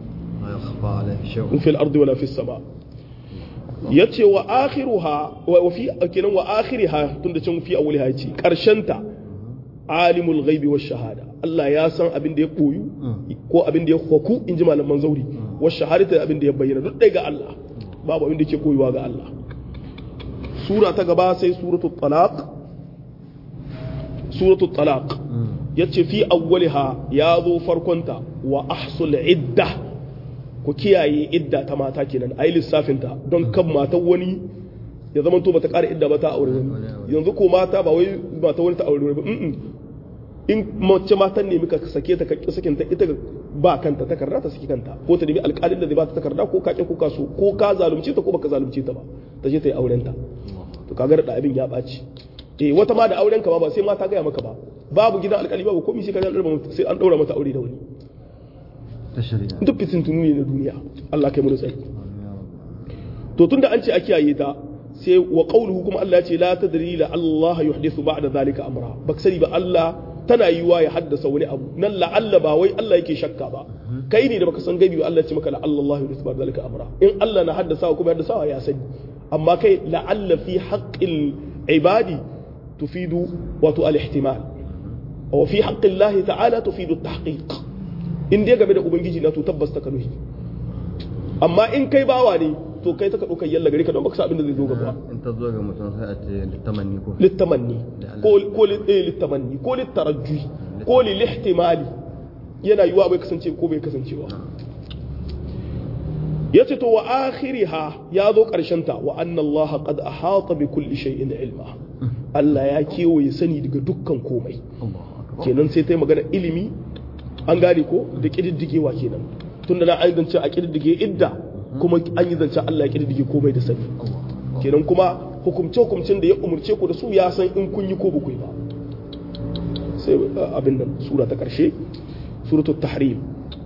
in fil ardi wala fis sama yace wa akhiruha wa fi kenan wa akhiriha tunda can fi awliha yace karshenta alimul ghaibi wash shahada Allah ya san abin da ya koyu ko abin da ya hoku in ji malaman zauri wash shahadata abin da ya bayyana duk ɗaya ga Allah babu abin da ke koyuwa ga Allah sura ta gaba sai suratul talaq suratul talaq yace fi awwaliha ya zo farkonta wa ahsul idda ku kiyaye idda ta mata kenan ayi lissafin ta don kan matan wani ya zama to bata ƙara idda ba ta aure wani yanzu ko mata ba wai mata wani ta aure wani ba in mace matan ne muka sake ta ka sakin ta ita ba kanta takarda ta saki kanta ko ta nemi alƙalin da zai ba ta takarda ko ka ko ka so ko ka zalunce ta ko baka zalunce ta ba ta je ta yi auren ta to kaga da abin ya ɓaci eh wata ma da auren ka ba ba sai ma ta gaya maka ba babu gidan alƙali babu komai sai ka sai an daura mata aure da wani duk fitin tunu ne na duniya Allah kai mu da tsari to tunda an ce a kiyaye ta sai wa qawluhu kuma Allah ya ce la tadri la Allah yuhdithu ba'da zalika amra baka sani ba Allah tana yiwa ya haddasa wani abu nan la'alla ba wai Allah yake shakka ba kai ne da baka san gaibi ba Allah ya ce maka la'alla Allah yuhdithu ba'da zalika amra in Allah na haddasa kuma haddasa ya sani amma kai la'alla fi haqqil ibadi tufidu wato al-ihtimal wa fi haqqi Allah ta'ala tufidu at-tahqiq in dai game da ubangiji na to tabbas ta kanuhi amma in kai bawa ne to kai ta ka ɗaukar yalla gari ka don baka sa abin da zai zo gaba in ta zo ga mutum sai a ce littamanni ko littamanni ko ko littamanni ko littarajji ko lilihtimali yana yiwa bai kasance ko bai kasancewa yace to wa akhiriha ya zo karshen ta wa anna Allah qad ahata bi kulli shay'in ilma Allah ya kewaye sani daga dukkan komai kenan sai ta yi magana ilimi an gane ko da kididdigewa kenan tunda na an zance a kididdige idda kuma an yi zance Allah ya kididdige komai da sani kenan kuma hukumce hukumcin da ya umurce ku da su ya san in kun yi ko ba ku yi ba sai abin nan sura ta karshe suratul tahrim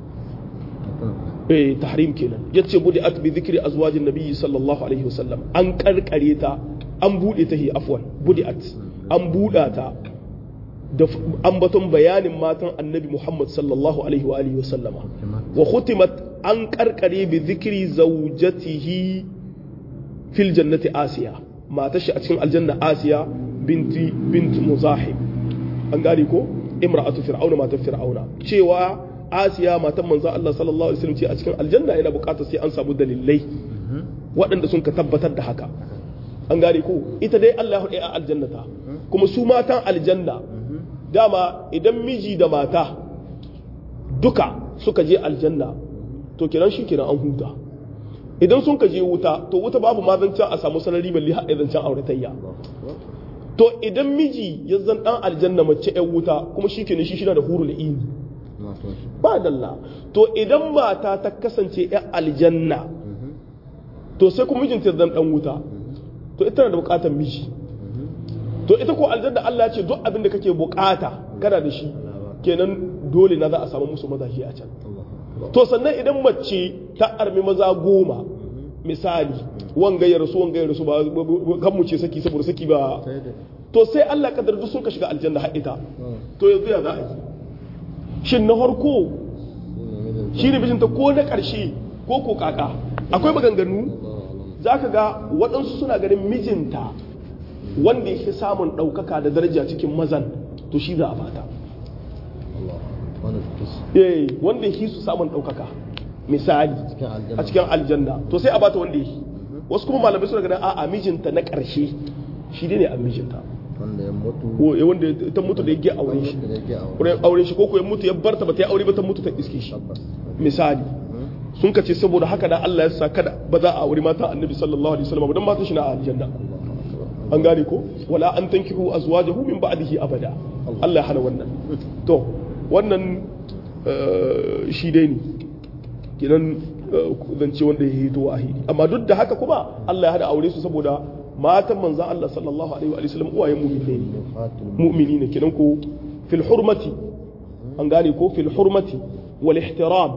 eh tahrim kenan yace budi at bi dhikri azwajin nabiyyi sallallahu alaihi wasallam an karkare ta an bude ta hi afwan budi at an buda ta da ambaton bayanin matan annabi Muhammad sallallahu alaihi wa alihi wa sallama wa khutimat an karkare bi zikri zawjatihi fil jannati asiya matar shi a cikin aljanna asiya binti bint muzahim an gane ko imra'atu fir'auna matar fir'auna cewa asiya matan manzon Allah sallallahu alaihi wasallam ce a cikin aljanna yana bukatar sai an samu dalilai waɗanda sun ka tabbatar da haka an gane ko ita dai Allah ya a aljannata kuma su matan aljanna dama idan miji da mata duka suka je aljanna to kiran shi kiran an huta idan sun ka je wuta to wuta babu ma zancen a samu sanari balle har zancen auratayya to idan miji ya zan dan aljanna mace yan wuta kuma shi kenan shi shina da hurul ini ba dalla to idan mata ta kasance yan aljanna to sai kuma mijinta zan dan wuta to ita na da bukatar miji to ita ko aljanna Allah ya ce duk abin da kake bukata kana da shi kenan dole na za a samu musu mazaje a can to sannan idan mace ta armi maza goma misali wanga ya rasu wanga ya rasu ba kan mu ce saki saboda saki ba to sai Allah kadar duk sun ka shiga aljanna har ita to yanzu ya za a yi shin na farko shi ne bijinta ko na ƙarshe ko ko kaka akwai maganganu za ka ga waɗansu suna ganin mijinta wanda yake samun ɗaukaka da daraja cikin mazan to shi za a fata eh wanda yake su samun ɗaukaka misali a cikin aljanna to sai a bata wanda yake wasu kuma malamai suna ganin a'a mijinta na ƙarshe shi ne a mijinta wanda ya mutu ko ya wanda ta mutu da yake auren shi wurin auren shi ko ko ya mutu ya barta ba ta yi aure ba ta mutu ta iske shi misali sun ka ce saboda haka da Allah ya sa kada ba za a aure mata annabi sallallahu alaihi wasallam dan matan shi na aljanna an gane ko wala an tankihu azwajahu min ba'dihi abada Allah ya hana wannan to wannan shi dai ne kinan zance wanda ya hito wahidi amma duk da haka kuma Allah ya hada aure su saboda matan manzan Allah sallallahu alaihi wa sallam uwayen mu'minai ne mu'mini ne kinan ko fil hurmati an gane ko fil hurmati wal ihtiram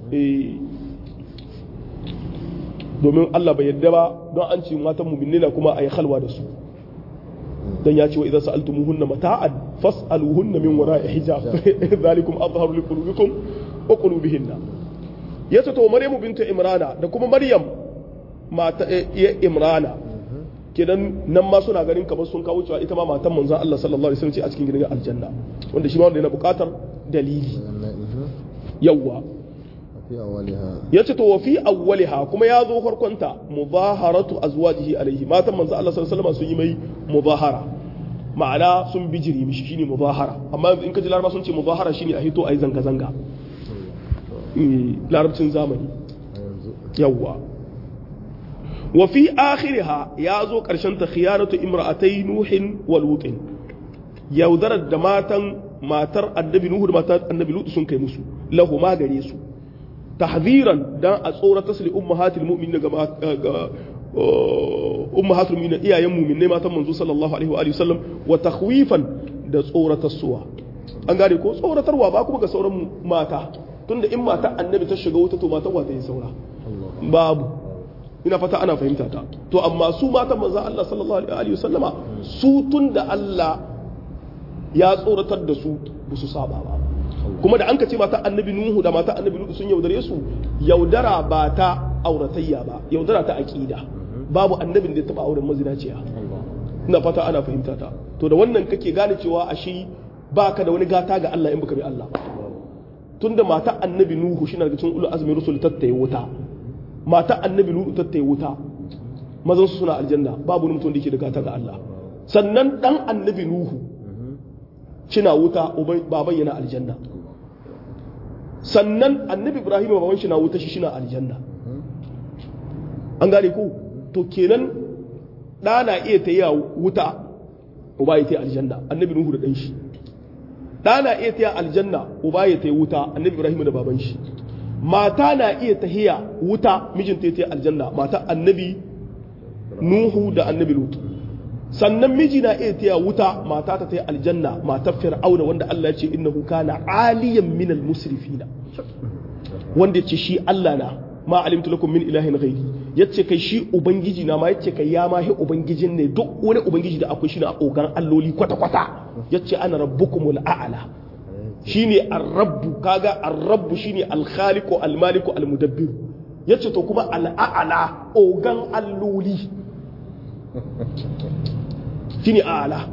domin Allah bai yadda ba don an ce matan mu'minai na kuma ayi khalwa da su dan ya ce wa idan sa'altumuhunna mata'an fas'aluhunna min wara'i hijab zalikum azharu liqulubikum wa qulubihinna yace to maryamu bintu imrana da kuma maryam mata iya imrana kenan nan ma suna ganin kamar sun kawo cewa ita ma matan manzon Allah sallallahu alaihi wasallam ce a cikin gidan aljanna wanda shi ma wanda yana buƙatar dalili yawwa yace to wa fi awwaliha kuma ya zo farkonta mubaharatu azwajihi alaihi matan manzon Allah sallallahu alaihi wasallam sun yi mai mubahara ma'ana sun bijiri mishi shine mubahara amma in ka ji laraba sun ce mubahara shine a hito ayi zanga zanga larabcin zamani yawwa wa fi akhiriha ya zo ƙarshen ta khiyanatu imra'atai nuhin wa lutin yaudarar da matan matar annabi nuhu da matar annabi lutu sun kai musu lahu ma gare su tahziran dan a tsorata su li ummahatil mu'minin ga ummahatul mu'minin iyayen mu'minai matan manzo sallallahu alaihi wa alihi wasallam wa takhwifan da tsoratar suwa an gane ko tsoratarwa ba kuma ga sauran mata tunda in mata annabi ta shiga wuta to matan wata yi saura babu ina fata ana fahimta ta to amma su matan manzon Allah sallallahu alaihi wasallama su tunda Allah ya tsoratar da su ba su saba ba kuma da an ka ce mata annabi nuhu da mata annabi nuhu sun yaudare su yaudara ba ta auratayya ba yaudara ta aqida babu annabin da ya taba auren mazinaciya ina fata ana fahimta ta to da wannan kake gane cewa ashe baka da wani gata ga Allah in baka bi Allah ba tunda mata annabi nuhu shi na daga cikin ulul azmi rusul tattaye wuta mata annabi nuhu tattaye wuta mazan su suna aljanna babu wani mutum da yake da gata ga Allah sannan dan annabi nuhu shina wuta baban yana aljanna sannan annabi ibrahim baban shi na wuta shi shina aljanna an gane ko to kenan da na iya ta yi wuta uba ya ta aljanna annabi nuhu da dan shi da na iya ta aljanna uba ya ta wuta annabi ibrahim da baban shi mata na iya tahiya wuta mijinta ya ta aljanna mata annabi nuhu da annabi lutu sannan miji na iya taya wuta mata ta taya aljanna matar fir'auna wanda Allah ya ce innahu kana aliyan minal musrifina wanda yace shi Allah na ma alimtu lakum min ilahin ghairi yace kai shi ubangiji na ma yace kai ya ma hi ubangijin ne duk wani ubangiji da akwai shi na ogan alloli kwata kwata yace ana rabbukumul a'la shine ar-rabbu kaga ar-rabbu shine al-khaliqu al-maliku al-mudabbir yace to kuma al-a'la ogan alloli shine a'la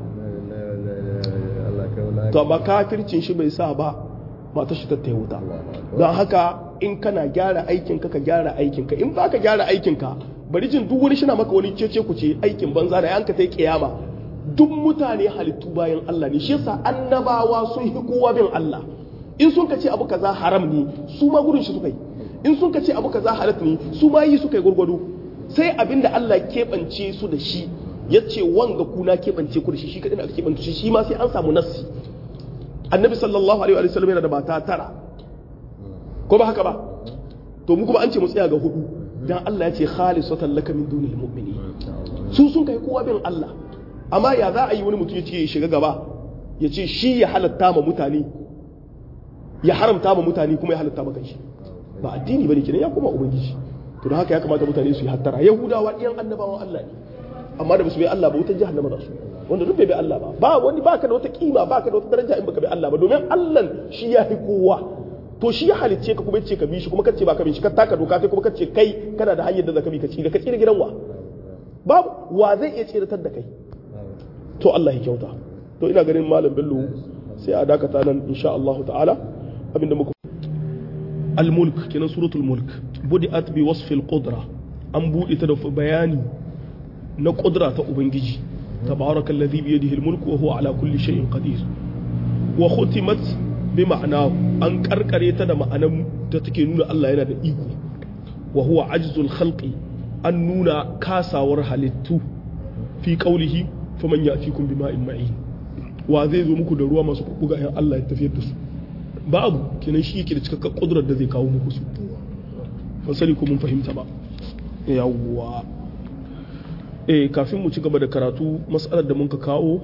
to amma kafircin shi bai sa ba mata shi ta wuta don haka in kana gyara aikinka ka gyara aikinka in baka gyara aikinka bari jin duk wani shina maka wani cece ku ce aikin banza da yanka ta kiyama duk mutane halittu bayan Allah ne shi yasa annabawa sun hi kowa bin Allah in sun ka ce abu kaza haram ne su ma gudun shi suka yi in sun ka ce abu kaza halat ne su ma yi suka yi gurgudu sai abinda Allah keɓance su da shi ya ce wanga kuna keɓance ku da shi shi kaɗai aka keɓance shi shi ma sai an samu nassi annabi sallallahu alaihi wa sallam yana da mata tara ko ba haka ba to mu kuma an ce mu tsaya ga hudu dan Allah ya ce khalisatan laka min dunil mu'minin su sun kai kowa bin Allah amma ya za a yi wani mutum ya ce ya shiga gaba ya ce shi ya halatta ma mutane ya haramta ma mutane kuma ya halatta ma kanshi ba addini bane kenan ya koma ubangiji to don haka ya kamata mutane su yi hattara yahudawa ɗiyan annabawan Allah ne amma da basu bai Allah ba wutar jahannama za su wanda duk bai bai Allah ba ba wani baka da wata kima baka da wata daraja in baka bai Allah ba domin Allah shi ya fi kowa to shi ya halicce ka kuma yace ka bi shi kuma kace ba ka bi shi ka taka doka kai kuma kace kai kana da hanyar da zaka bi ka ci da ka tsira gidan wa babu wa zai iya tsiratar da kai to Allah ya kyauta to ina ganin malam Bello sai a dakata nan insha Allah ta'ala abinda muka al-mulk kenan suratul mulk budi'at bi wasfil qudra an buɗe ta da bayani na qudra ta ubangiji tabaraka alladhi bi yadihi al-mulk wa huwa ala kulli shay'in qadir wa khutimat bi ma'ana an karkare ta da ma'anan da take nuna Allah yana da iko wa huwa ajzul khalqi an nuna kasawar halittu fi qawlihi faman ya'tikum bima'in ma'in wa zai zo muku da ruwa masu buga yan Allah ya tafiyar da su babu kenan shi yake da cikakken kudurar da zai kawo muku su ban sani ko mun fahimta ba yawwa eh kafin mu ci gaba da karatu mas'alar da muka kawo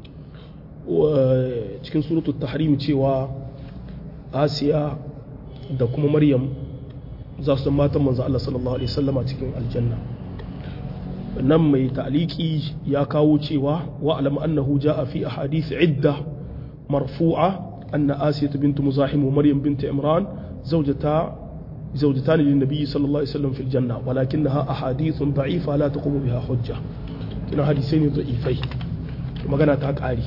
cikin suratul tahrim cewa asiya da kuma maryam za su matan manzo Allah sallallahu alaihi wasallama cikin aljanna nan mai ta'liki ya kawo cewa wa alam annahu jaa fi ahadith idda marfu'a anna asiya bint muzahim wa maryam bint imran zawjata زوجتان للنبي صلى الله عليه وسلم في الجنة ولكنها أحاديث ضعيفة لا تقوم بها حجة كنا حديثين ضعيفين magana ta ƙari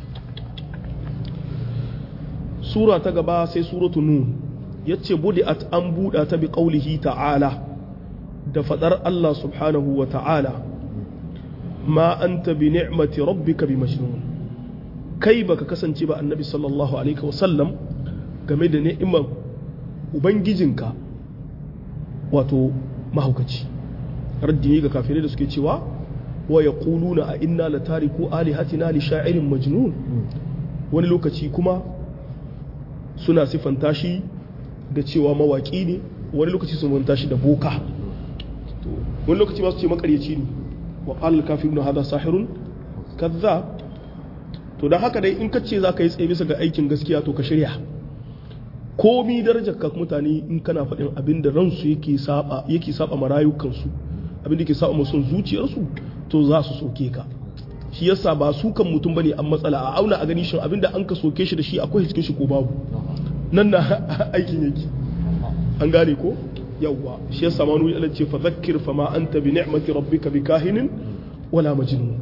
sura ta gaba sai suratu nun ya ce budi'at an buɗa ta bi ƙaulihi ta'ala da faɗar Allah subhanahu wa ta'ala ma anta bi ni'mati rabbika bi majnun kai baka kasance ba annabi sallallahu alaihi wasallam game da ni'imar ubangijinka wato mahaukaci raddi ne ga kafirai da suke cewa wa yaquluna a inna latariku alihatina li sha'irin majnun wani lokaci kuma suna siffanta shi da cewa mawaki ne wani lokaci sun manta shi da boka wani lokaci masu ce makaryaci ne wa qala al-kafiruna hadha sahirun kazzab to dan haka dai in ka ce zaka yi tsaye bisa ga aikin gaskiya to ka shirya komi darajar ka mutane in kana faɗin abin da ransu yake saba yake saba marayukansu abin da ke saba musun zuciyarsu to za su soke ka shi yasa ba su kan mutum bane an matsala a auna a gani shin abin da an ka soke shi da shi akwai cikin shi ko babu nan na aikin yake an gane ko yawwa shi yasa ma nuni Allah ce fa zakkir fa ma anta bi ni'mati rabbika bi kahinin wala majnun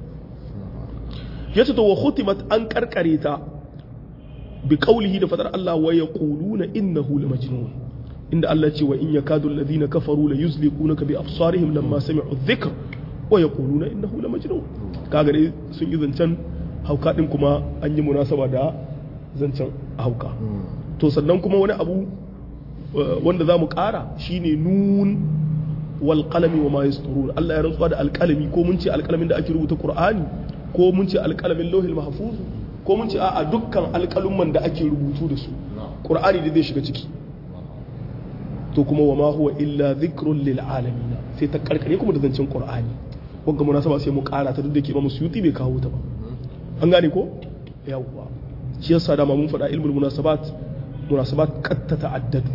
yace to wa khutimat an karkare ta bi qawlihi da fadar Allah wa yaquluna innahu la majnun inda Allah ce wa in yakadu alladhina kafaru la yuzliqunaka bi absarihim lamma sami'u dhikr wa yaquluna innahu la majnun kaga dai sun yi zancen hauka din kuma an yi munasaba da zancen hauka to sannan kuma wani abu wanda za mu ƙara shine nun wal qalami wa ma yasturun Allah ya rantsuwa da alƙalami ko mun ce alƙalamin da ake rubuta Qur'ani ko mun ce alƙalamin lauhil mahfuz ko mun ce a dukkan alƙalumman da ake rubutu da su Qur'ani da zai shiga ciki to kuma wa ma huwa illa dhikrun lil alamin sai ta karkare kuma da zancen Qur'ani wanga munasaba sai mu ƙara ta duk da ke ba mu suyuti bai kawo ta ba an gane ko yawwa shi yasa dama mun faɗa ilmul munasabat munasabat qad tata'addadu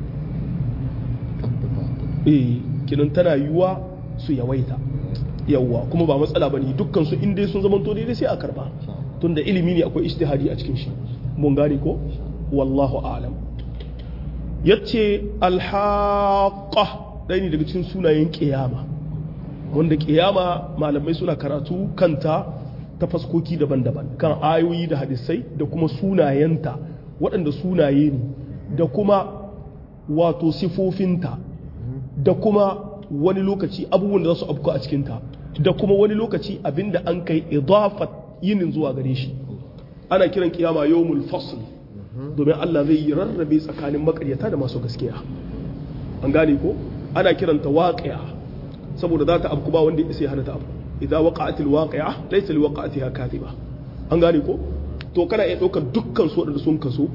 eh kinan tana yiwuwa su yawaita yawwa kuma ba matsala bane dukkan su in dai sun zama to daidai sai a karba tunda ilimi ne akwai ijtihadi a cikin shi mun gane ko wallahu a'lam yace alhaqa ɗaya ne daga cikin sunayen kiyama wanda kiyama malamai suna karatu kanta ta faskoki daban-daban kan ayoyi da hadisai da kuma sunayenta waɗanda sunaye ne da kuma wato sifofinta da kuma wani lokaci abubuwan da za su afku a cikinta da kuma wani lokaci abinda an kai idafat yinin zuwa gare shi ana kiran kiyama yawmul fasl domin Allah zai yi rarrabe tsakanin makaryata da masu gaskiya an gane ko ana kiranta waqi'a saboda za ta afku ba wanda ya sai hana ta afku idza waqa'atil waqi'a laysa liwaqa'atiha kadhiba an gane ko to kana iya ɗaukar dukkan su da sun kaso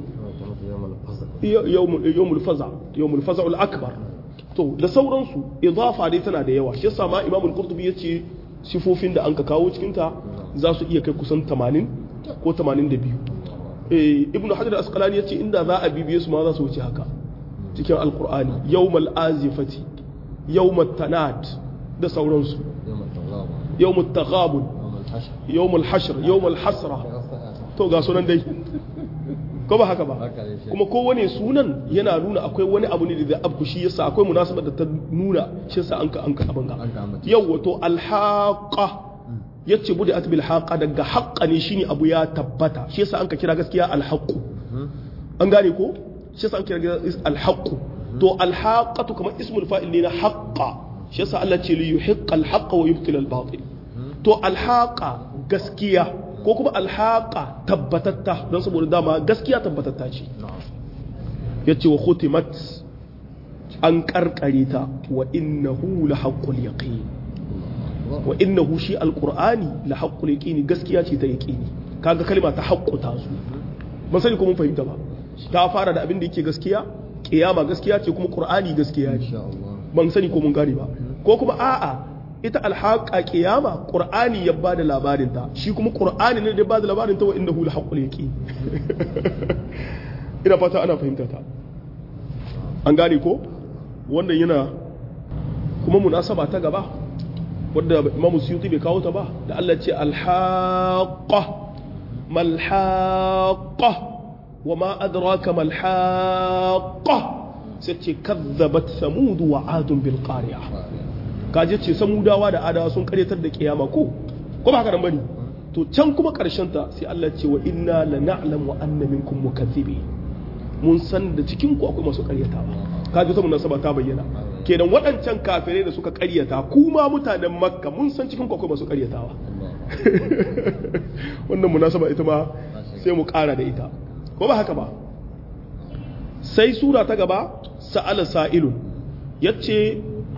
yawmul faza yawmul faza al-akbar to da sauransu idafa dai tana da yawa shi yasa ma Imam al-Qurtubi yace sifofin da an ka kawo cikin ta za su iya kai kusan 80 ko 82 eh Ibn Hajar al-Asqalani yace inda za a bibiye su ma za su wuce haka cikin al-Qur'ani yawmal azifati yawmat tanad da sauransu yawmut taghabun yawmul hashr yawmul hasra to ga sunan dai ko ba haka ba kuma kowane sunan yana nuna akwai wani abu ne da abu shi yasa akwai munasabar da ta nuna shi yasa an ka an ka abin ga yau wato alhaqa yace budi atbil haqa daga haqqa ne shine abu ya tabbata shi yasa an ka kira gaskiya alhaqu an gane ko shi yasa an kira alhaqu to alhaqatu kamar ismul fa'il ne na haqqa shi yasa Allah ce li yuhiqqa alhaqqa wa yubtila albatil to alhaqa gaskiya ko kuma alhaqa tabbatatta don saboda dama gaskiya tabbatatta ce ya ce wa khutimat an karkare ta wa innahu la haqqul yaqin wa innahu shi alqur'ani la haqqul yaqin gaskiya ce ta yaqini kaga kalma ta haqqu ta su ban sani ko mun fahimta ba ta fara da abin da yake gaskiya kiyama gaskiya ce kuma qur'ani gaskiya ne ban sani ko mun gane ba ko kuma a'a ita alhaqa qiyama qur'ani ya bada labarin ta shi kuma qur'ani ne da bada labarin ta wa innahu lahaqqul yaqin ina fata ana fahimta ta an gane ko wannan yana kuma munasaba ta gaba wadda Imam Suyuti bai kawo ta ba da Allah ce alhaqa malhaqa wama adraka malhaqa sai ce kazzabat samud wa adun bil qari'ah kaje ce samudawa da adawa sun karyatar da kiyama ko ko ba haka nan bane to can kuma karshen ta sai Allah ce wa inna la na'lamu anna minkum mukaththibi mun san da cikin ku akwai masu karyatawa kaje saboda nasaba ta bayyana kenan waɗancan kafirai da suka karyata kuma mutanen makka mun san cikin ku akwai masu karyatawa wannan munasaba ita ma sai mu ƙara da ita ko ba haka ba sai sura ta gaba sa'ala sa'ilun yace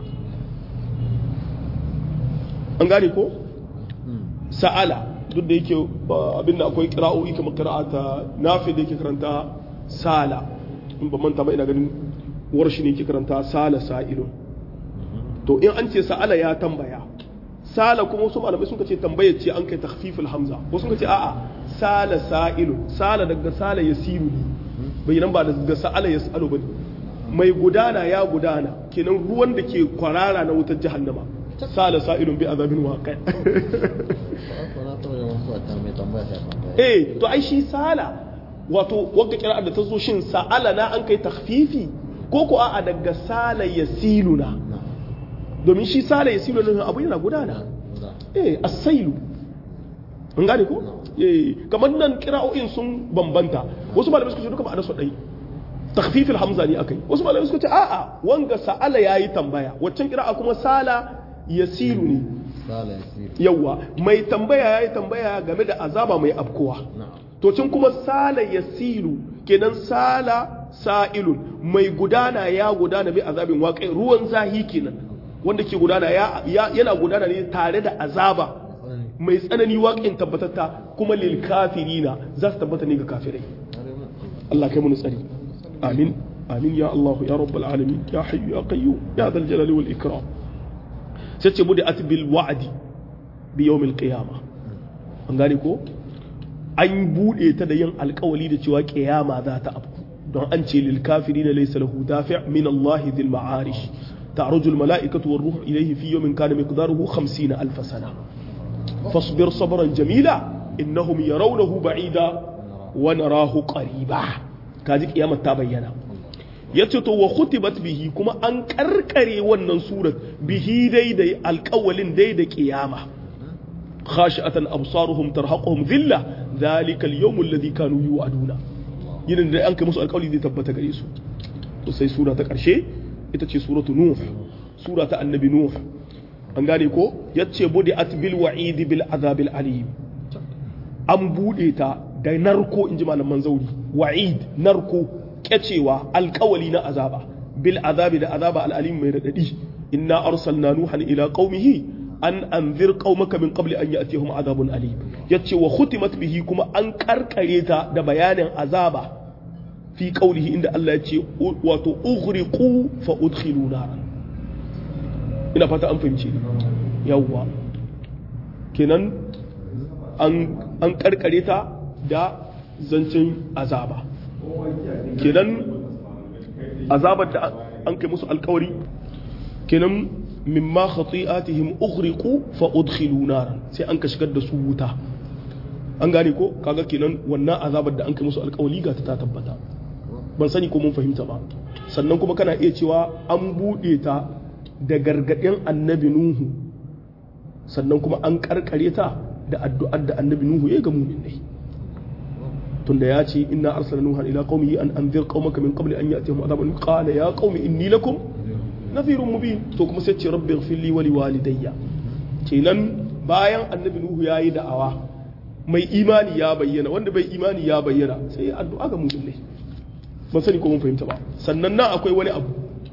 an gane ko sa'ala duk da yake abin da akwai kira'o'i kamar kira'ata nafi da yake karanta sala in ba manta ba ina ganin warshi ne yake karanta sala sa'ilun to in an ce sa'ala ya tambaya sala kuma wasu malamai sun ce tambaya ce an kai takhfiful hamza wasu sun ce a'a sala sa'ilun sala daga sala yasiru ne bai nan ba daga sa'ala yasalu bane mai gudana ya gudana kenan ruwan da ke kwarara na wutar jahannama sala sa'ilun bi azabin waqi eh to ai shi sala wato wanda kira da ta zo shin sa'ala na an kai takhfifi ko ko a'a daga sala yasiluna domin shi sala yasiluna abu yana gudana eh as-sailu an gane ko eh kamar nan kira'o'in sun bambanta wasu malamai suka ce duka ma'anar su dai takhfifil hamza ne akai wasu malamai suka ce a'a wanga sa'ala yayi tambaya waccan kira'a kuma sala yasiru ne yawa mai tambaya ya yi tambaya game da azaba mai afkowa to cin kuma sala yasiru kenan sala sa'ilun mai gudana ya gudana mai azabin waƙai ruwan zahi kenan wanda ke gudana yana gudana ne tare da azaba mai tsanani waƙin tabbatatta kuma lil kafirina za su tabbata ne ga kafirai Allah kai mu tsari amin amin ya Allah ya rabbal alamin ya hayyu ya qayyum ya dal jalali wal ikram sai ce bude at bil wa'di bi yawmil qiyama an gane ko an bude ta da yin alkawali da cewa kiyama za ta afku don an ce lil kafirina laysa lahu dafi' min Allah dhil ma'arish تعرج الملائكة والروح إليه في يوم كان مقداره خمسين ألف سنة فاصبر صبرا جميلا إنهم يرونه بعيدا wa narahu qariba kaji kiyamar ta bayyana yace to wa khutibat bihi kuma an karkare wannan surat bihi dai da alƙawalin dai da kiyama khashi'atan absaruhum tarhaquhum dhilla dhalika al-yawm alladhi kanu yu'aduna yin da an kai musu alƙawali zai tabbata gare su to sai sura ta ƙarshe ita ce suratu nuh sura ta annabi nuh an gane ko yace budi at bil wa'id bil azab al alim an bude ta da narko inji malaman zauri wa'id narko kyacewa alƙawali na azaba bil azabi da azaba al alim mai radadi inna arsalna nuhan ila qaumihi an anzir qaumaka min qabli an ya'tihum azabun alim yace wa khutimat bihi kuma an karkare ta da bayanin azaba fi qaulihi inda Allah yace wato ughriqu fa udkhilu naran ina fata an fahimci yawwa kenan an an karkare ta da zancin azaba kenan azabar da an kai musu alkawari kenan mimma khati'atihim ughriqu fa udkhilu naran sai an ka shigar da su wuta an gane ko kaga kenan wannan azabar da an kai musu alkawari ga ta tabbata ban sani ko mun fahimta ba sannan kuma kana iya cewa an bude ta da gargadin annabi nuhu sannan kuma an karkare ta da addu'ar da annabi nuhu ya ga mu'minai tunda ya ce inna arsalna nuha ila qaumihi an anzir qaumaka min qabli an ya'tihum adhabun qala ya qaumi inni lakum nadhirun mubin to kuma sai ce rabbi ighfir li wa li walidayya kenan bayan annabi nuhu yayi da'awa mai imani ya bayyana wanda bai imani ya bayyana sai addu'a ga mu'minai ban sani ko mun fahimta ba sannan nan akwai wani abu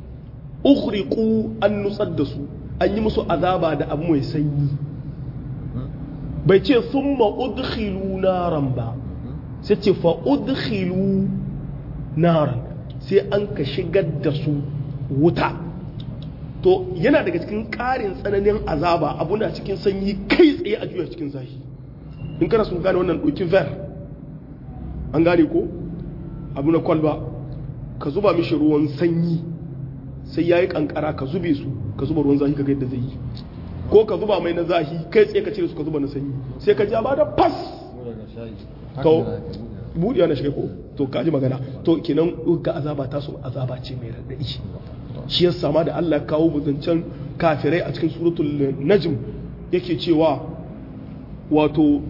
ukhriqu an nutsar da su an yi musu azaba da abu mai sanyi bai ce thumma udkhilu naran ba sai ce fa udkhilu naran sai an ka shigar da su wuta to yana daga cikin ƙarin tsananin azaba abu na cikin sanyi kai tsaye a juya cikin zafi in kana sun gane wannan ɗauki ver an gane ko abu na kwalba ka zuba mishi ruwan sanyi sai ya yi kankara ka zube su ka zuba ruwan zafi ka ga yadda zai yi ko ka zuba mai na zafi kai tsaye ka cire su ka zuba na sanyi sai ka ja ba da fas to buɗewa na shiga ko to ka ji magana to kenan ga azaba ta su azaba ce mai raɗaɗi shi yasa ma da Allah ya kawo buzancen kafirai a cikin suratul najm yake cewa wato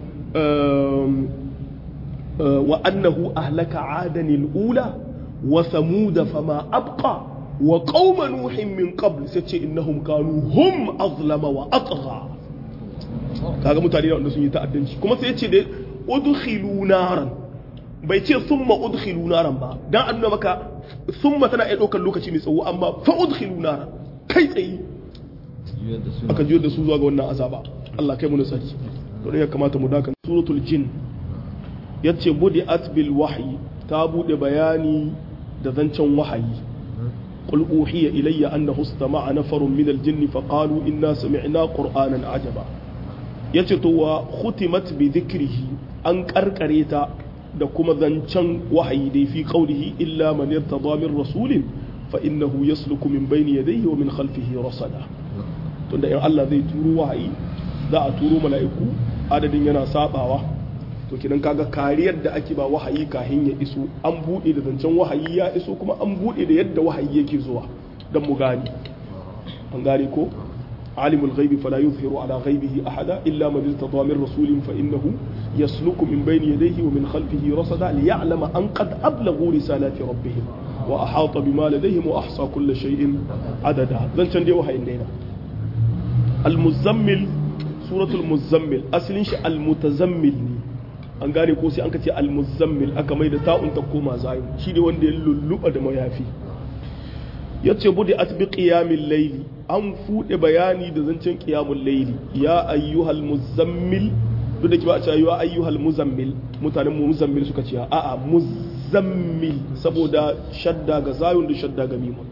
wa annahu ahlaka adanil ula wa samuda fama abqa wa qauma nuhin min qabl sai ce innahum kanu hum azlama wa atgha kaga mutane da wanda sun yi ta'addanci kuma sai ya ce da udkhilu naran bai ce thumma udkhilu naran ba dan annuna maka thumma tana iya daukar lokaci mai tsawo amma fa udkhilu naran kai tsaye aka jiyar da su zuwa ga wannan azaba Allah kai mu nasari to ya kamata mu daka suratul jin yace budi bil wahyi ta bude bayani da zancen wahayi قل أوحي إلي أنه استمع نفر من الجن فقالوا إنا سمعنا قرآنا عجبا يتطوى ختمت بذكره أن كركريتا da kuma zancen wahayi dai fi qaulihi illa man yartada min rasulin fa innahu yasluku min bayni yadayhi wa min khalfihi rasada tunda in Allah zai turo wahayi za a turo mala'iku adadin yana sabawa to kidan kaga kariyar da ake ba wahayi kahin ya iso an bude da zancen wahayi ya iso kuma an bude da yadda wahayi yake zuwa dan mu gani an gane ko عالم الغيب فلا يظهر على غيبه أحدا إلا من ارتضى من رسول فإنه يسلك من بين يديه ومن خلفه رصدا ليعلم أن قد أبلغوا رسالات ربهم وأحاط بما لديهم وأحصى كل شيء عددا ذن تندي وهي إنينا المزمل سورة المزمل أصل المتزمل an gane ko sai an kace almuzammil aka mai da ta'un ta koma zayu shi ne wanda ya lulluɓa da mayafi yace budi atbi qiyamil layli an fude bayani da zancen qiyamul layli ya ayyuhal muzammil duk da kiba a cewa ya ayyuhal muzammil mutanen mu muzammil suka ce a'a muzammil saboda shadda ga zayun da shadda ga mimun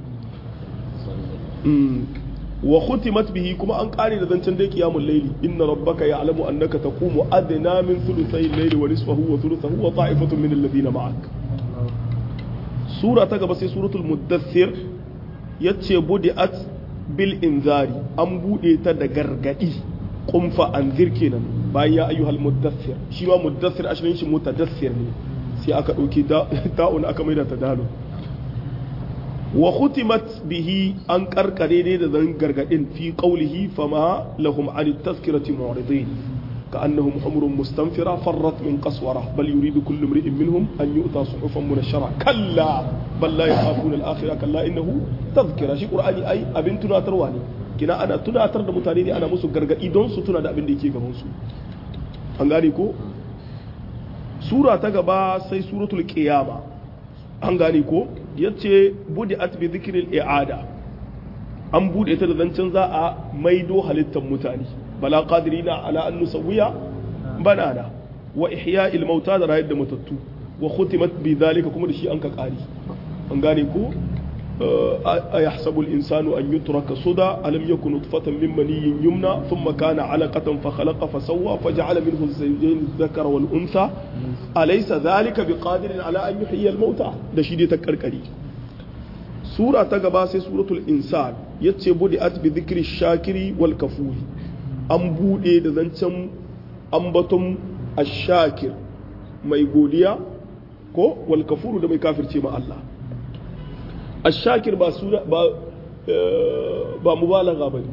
wa khutimat bihi kuma an kare da zancen dai qiyamul layli inna rabbaka ya'lamu annaka taqumu adna min thuluthay al-layli wa nisfahu wa thuluthahu wa ta'ifatun min alladhina ma'ak sura ta gaba sai suratul muddathir yace budi'at bil inzari an bude ta da gargadi kumfa anzir kenan bayan ya ayyuhal muddathir shi ma muddathir ashirin shi mutadathir ne sai aka ɗauki ta'un aka maida ta dalun wa khutimat bihi an karkare ne da zan gargadin fi qawlihi fama lahum an tazkirati mu'ridin كأنهم حمر مستنفرة فرت من قسورة بل يريد كل امرئ منهم أن يؤتى صحفا منشرة كلا بل لا يخافون الآخرة كلا إنه تذكرة شي قرآني أي أبن تنا ترواني كنا أنا تنا ترد متانيني أنا مسو غرغا إدون سو تنا دا أبن ديكي غمونسو أنغاني كو سورة تغبا سي سورة القيامة أنغاني كو yace budi'at bi dhikril i'ada an bude ta da zancen za a maido halittar mutane bala qadirina ala an nusawwiya banana wa ihya'il mauta da rayar da matattu wa khutimat bi dhalika kuma da shi an ka kari an gane ko ayahsabu al-insanu an yutraka suda alam yakun nutfatan min maniyyin yumna thumma kana 'alaqatan fa khalaqa fa sawwa fa ja'ala minhu az-zawjayn adh-dhakara wal untha alaysa dhalika biqadirin ala an yuhyiya al-mauta da shi dai ta karkari sura ta gaba sai suratul insan yace budi'at bi dhikri shakiri wal kafuri an bude da zancen ambaton ashakir mai godiya ko wal kafuru da mai kafirce ma Allah ashakir ba sura ba ba mubalagha bane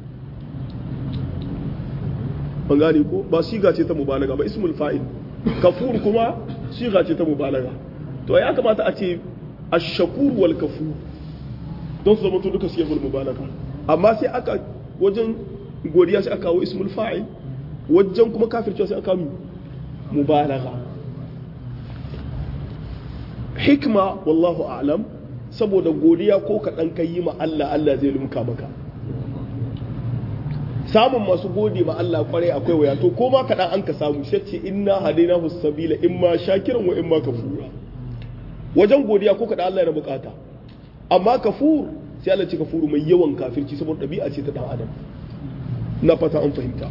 ban gane ko ba siga ce ta mubalaga ba ismul fa'il kafur kuma siga ce ta mubalaga to ya kamata a ce ashakur wal kafur don su zama to duka siyar mubalaga amma sai aka wajen godiya sai aka kawo ismul fa'il wajen kuma kafircewa sai aka mubalaga hikma wallahu a'lam saboda godiya ko kaɗan ka yi ma Allah Allah zai lumka maka samun masu gode ma Allah kwarai akwai waya to ko ma kaɗan an ka samu sai ce inna hadaina sabila imma shakiran wa imma kafura wajen godiya ko kaɗan Allah yana bukata amma kafur sai Allah ce kafuru mai yawan kafirci saboda ɗabi'a ce ta ɗan adam na fata an fahimta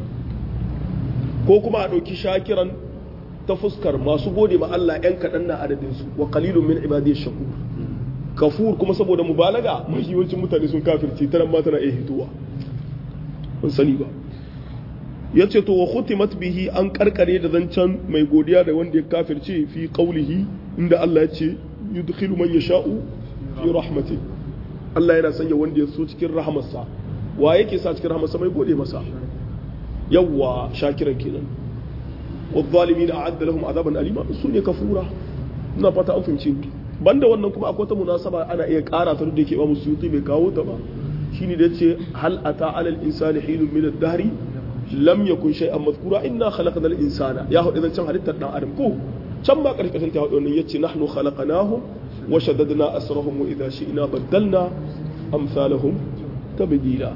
ko kuma a ɗauki shakiran ta fuskar masu gode ma Allah ‘yan kaɗan na adadinsu wa qalilun min ibadiyyash shakur kafur kuma saboda mubalaga mai yawancin mutane sun kafirci ta nan ma tana iya hitowa ban sani ba ya ce to wa khutimat bihi an karkare da zancen mai godiya da wanda ya kafirce fi qaulihi inda Allah ya ce yudkhilu man yasha'u fi rahmati Allah yana sanya wanda ya so cikin rahamarsa wa yake sa cikin rahamarsa mai gode masa yawwa shakiran kenan والظالمين أعد لهم عذابا أليما سوني كفورا ina fata an fahimci banda wannan kuma akwai ta munasaba ana iya ƙara ta da yake ba musyuti bai kawo ta ba shine da yace hal ata alal insani hilun min ad-dahri lam yakun shay'an madhkura inna khalaqnal insana ya hudu can halittar dan adam ko can ba karkashin ta hudu yace nahnu khalaqnahum wa shaddadna asrahum wa idha shi'na baddalna amsalahum tabdila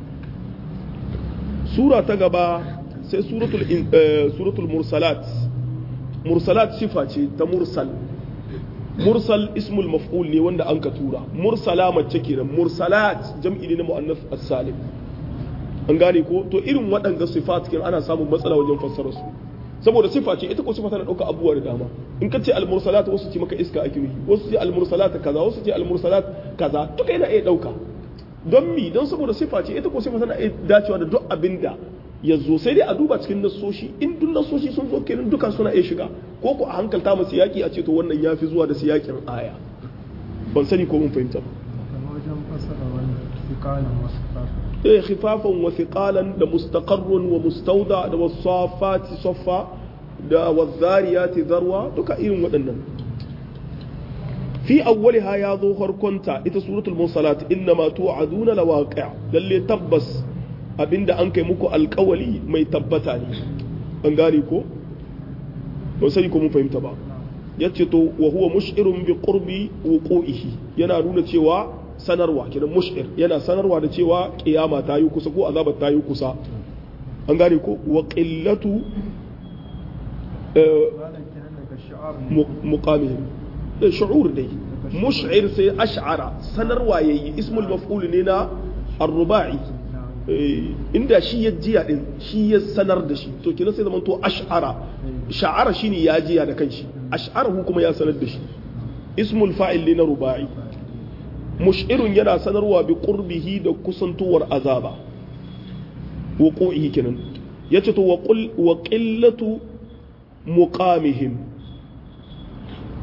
sura ta gaba sai suratul mursalat mursalat sifa ce ta mursal mursal ismul maf'ul ne wanda an ka tura mursala mace kenan mursalat jam'i ne na mu'annas as-salim an gane ko to irin waɗanga sifat kin ana samun matsala wajen fassara su saboda sifa ce ita ko sifa tana ɗauka abubuwa da dama in ka ce al-mursalat wasu ce maka iska ake nufi wasu ce al-mursalat kaza wasu ce al-mursalat kaza duka yana iya ɗauka don mi don saboda sifa ce ita ko sifa tana iya dacewa da duk abinda ya zo sai dai a duba cikin nassoshi in duk nassoshi sun zo kenan duka suna iya shiga ko ko a hankalta mu siyaki a ce to wannan ya fi zuwa da siyakin aya ban sani ko mun fahimta ba eh khifafan wa thiqalan da mustaqarrun wa mustawda da wasafati saffa da wazariyati zarwa duka irin waɗannan fi awwaliha ya zo harkonta ita suratul musalat innama tu'aduna lawaqi' lalle tabbas abinda an kai muku alkawali mai tabbata ne an gane ko ba sai ko mun fahimta ba yace to wa huwa mush'irun bi qurbi wuqu'ihi yana nuna cewa sanarwa kidan mush'ir yana sanarwa da cewa kiyama ta yi kusa ko azabar ta yi kusa an gane ko wa qillatu muqamihim da shu'ur dai mush'ir sai ash'ara sanarwa yayi ismul maf'ul ne na ar-ruba'i inda shi ya jiya din shi ya sanar da shi to kina sai zaman to ash'ara sha'ara shine ya jiya da kanshi ash'arahu kuma ya sanar da shi ismul fa'il ne na ruba'i mush'irun yana sanarwa bi qurbihi da kusantuwar azaba wuqu'ihi kenan yace to wa qul wa qillatu muqamihim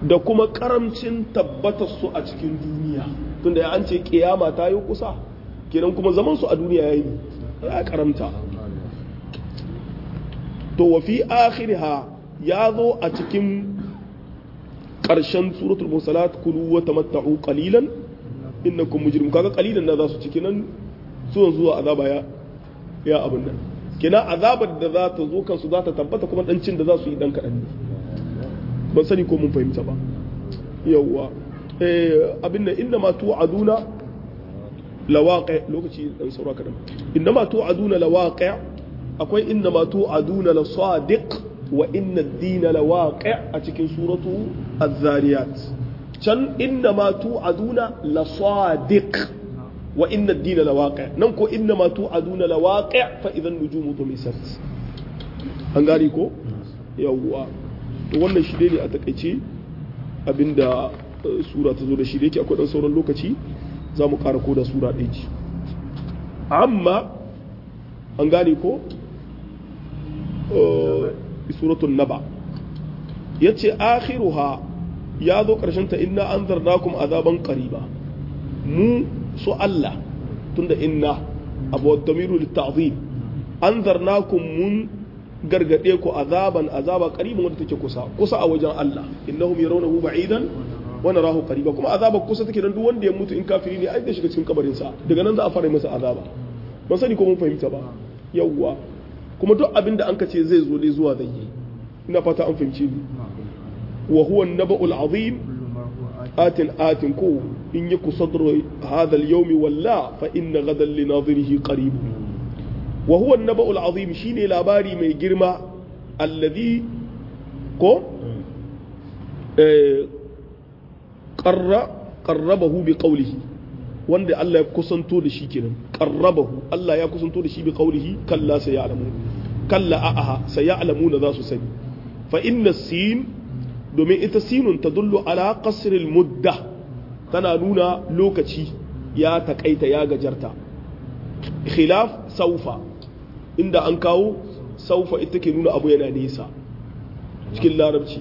da kuma karamcin tabbatar su a cikin duniya tunda ya an ce kiyama ta yi kusa kenan kuma zaman su a duniya ya yi ya karamta to wa fi akhiriha ya zo a cikin ƙarshen suratul musalat kulu wa tamatta'u qalilan innakum mujrimun kaga qalilan na za su ciki nan zuwan zuwa azaba ya ya abin nan kina azabar da za ta zo kansu za ta tabbata kuma dan cin da za su yi dan kaɗan ne ban sani ko mun fahimta ba yawwa eh abin nan inna ma tu'aduna lawaqi lokaci dan saura kadan inna ma tu'aduna lawaqi akwai inna ma tu'aduna lasadiq wa inna ad-dina lawaqi a cikin suratu az-zariyat can inna ma tu'aduna lasadiq wa inna ad-dina lawaqi nan ko inna ma tu'aduna lawaqi fa idan nujumu tumisat an gari ko yawwa to wannan shi ne a takaice abinda sura ta zo da shi da yake akwai dan sauran lokaci za mu ƙara ko da sura ɗaya ce amma an gane ko suratun naba ya ce akhiruha ya zo ta inna an zarnakum azaban ƙariba mu su Allah tunda inna abu damiru litta'zim an zarnakum mun gargade ku azaban azaba qaribun wanda take kusa kusa a wajen Allah innahum yarawnahu ba'idan wa narahu qariba kuma azaba kusa take dan duk wanda ya mutu in kafiri ne ai da shiga cikin kabarin sa daga nan za a fara masa azaba ban sani ko mun fahimta ba yawwa kuma duk abin da an ka ce zai zo ne zuwa zai yi ina fata an fahimce ni wa huwa an-naba'ul azim atin atin ko in yaku sadru hadha al-yawm walla fa inna ghadan li nadhirihi qarib wa huwa an-naba'ul azim shine labari mai girma alladhi ko eh qarra qarrabahu bi qawlihi wanda Allah ya kusanto da shi kenan qarrabahu Allah ya kusanto da shi bi qawlihi kalla sayalamu kalla a'aha sayalamuna za su sani fa inna sin domin ita sinun tadullu ala qasr al mudda tana nuna lokaci ya takaita ya gajarta khilaf saufa inda an kawo saufa ita ke nuna abu yana nisa cikin larabci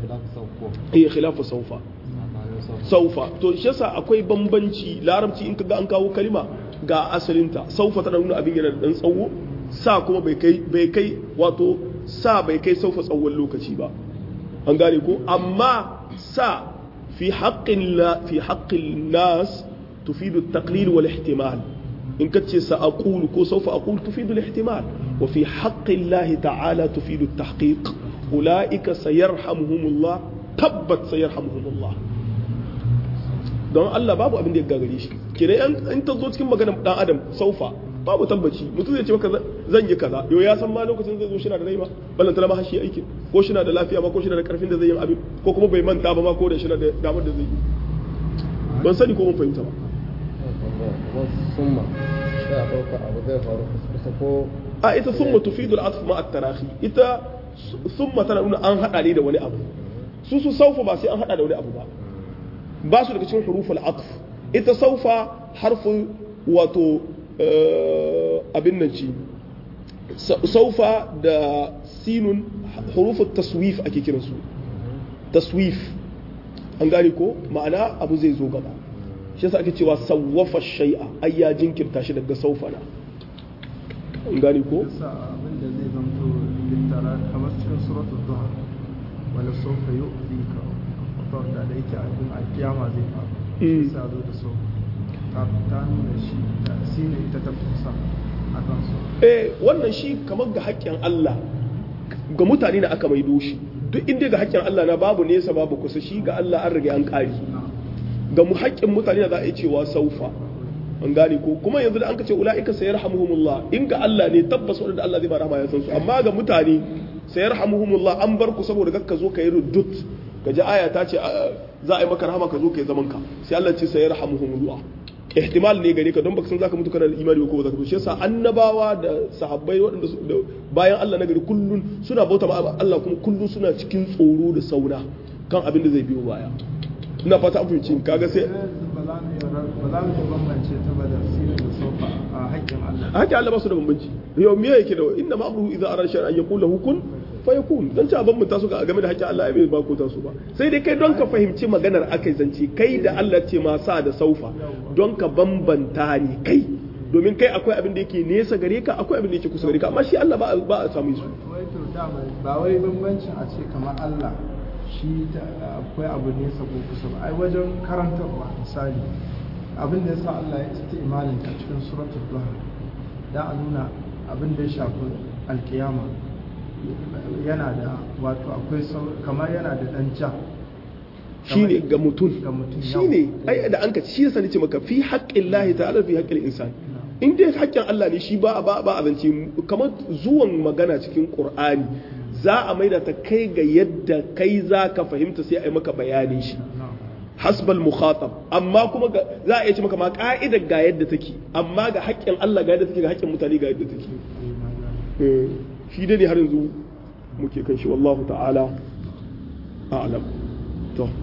eh khilafu saufa saufa to shi yasa akwai bambanci larabci in kaga an kawo kalima ga asalinta saufa tana nuna abin yana da dan tsawo sa kuma bai kai bai kai wato sa bai kai saufa tsawon lokaci ba an gane ko amma sa fi haqqin la fi haqqin nas tufidu at-taqlil wal ihtimal in kace sa aqulu ko saufa aqulu tufidu al-ihtimal wa fi haqqi Allah ta'ala tufidu at-tahqiq ulaika sayarhamuhumullah tabbat sayarhamuhumullah don Allah babu abin da ya gagare shi kenan in ta zo cikin maganar dan adam saufa babu tabbaci mutum zai ce maka zan yi kaza yau ya san ma lokacin zai zo shi na da rai ba ballan talama hashi aikin ko shi na da lafiya ma ko shi na da karfin da zai yi abin ko kuma bai manta ba ma ko da shi na da damar da zai yi ban sani ko mun fahimta ba summa sai a ɗauka abu zai faru kusa ko a ita summa tufidu al-atf ma at-tarahi ita summa tana nuna an hada ne da wani abu su su saufa ba sai an hada da wani abu ba ba su daga cikin huruful atf ita saufa harfin wato abin nan ci saufa da sinun huruful taswif ake kiran su taswif an gane ko ma'ana abu zai zo gaba shi yasa ake cewa sawwafa shay'a ai ya jinkirta shi daga saufa na an gane ko abin da zai zamto littara kamar cikin suratul duha wala sofa yu'tika fatar da da yake abin alkiyama zai faru shi sa zo da so ta nuna shi da shi ne ita ta fusa a kan so eh wannan shi kamar ga haƙƙin Allah ga mutane na aka maido shi duk inda ga haƙƙin Allah na babu nesa babu kusa shi ga Allah an riga an ƙari ga mu haƙƙin mutane za a yi cewa saufa an gane ko kuma yanzu da an ka ce ula'ika sayarhamuhumullah in ga Allah ne tabbas wanda Allah zai ba rahama ya san su amma ga mutane sayarhamuhumullah an bar ku saboda kakka zo ka yi ruddut ka ji aya ta ce za a yi maka rahama ka zo ka yi zaman ka sai Allah ce sayar hamuhumullah ihtimal ne gare ka don baka san zaka mutu kana da imani ko zaka shi yasa annabawa da sahabbai waɗanda bayan Allah na gari kullun suna bauta ma Allah kuma kullun suna cikin tsoro da sauna kan abin da zai biyo baya ina fata an fahimci kaga sai ba za mu ba za mu bambance ta ba da sirri da sofa a haƙƙin Allah haka Allah ba su da bambanci yau me yake da inna ma amruhu idza arada shay'an an yaqul lahu kun fa yakun dan ta ban mu taso ga game da haƙƙin Allah ai bai ba ko taso ba sai dai kai don ka fahimci maganar akai zance kai da Allah ce ma sa da saufa don ka bambanta ne kai domin kai akwai abin da yake nesa gare ka akwai abin da yake kusa gare ka amma shi Allah ba ba a samu su wai to dama ba wai bambancin a ce kamar Allah shi da- akwai abu nesa ko kusa ba ai wajen karantarwa misali abin da yasa Allah ya ci imanin ta cikin suratul duha dan a nuna abin da ya shafi alkiyama yana da wato akwai sau- kamar yana da dan ja shine ga mutum Ga mutum, shine yawa. ai da an ka shi yasa nace maka fi haqqin lahi ta'ala fi haqqil insan in dai haƙƙin Allah ne shi ba ba ba abinci kamar zuwan magana cikin Qur'ani za a maida ta kai ga yadda kai za ka fahimta sai a yi maka bayanin shi hasbal mukhatab amma kuma ga- za a iya ce maka ma ka'idar ga yadda take amma ga haƙƙin Allah ga yadda take ga haƙƙin mutane ga yadda take Eh, shi dai ne har yanzu muke kan shi wallahu ta'ala a'lam to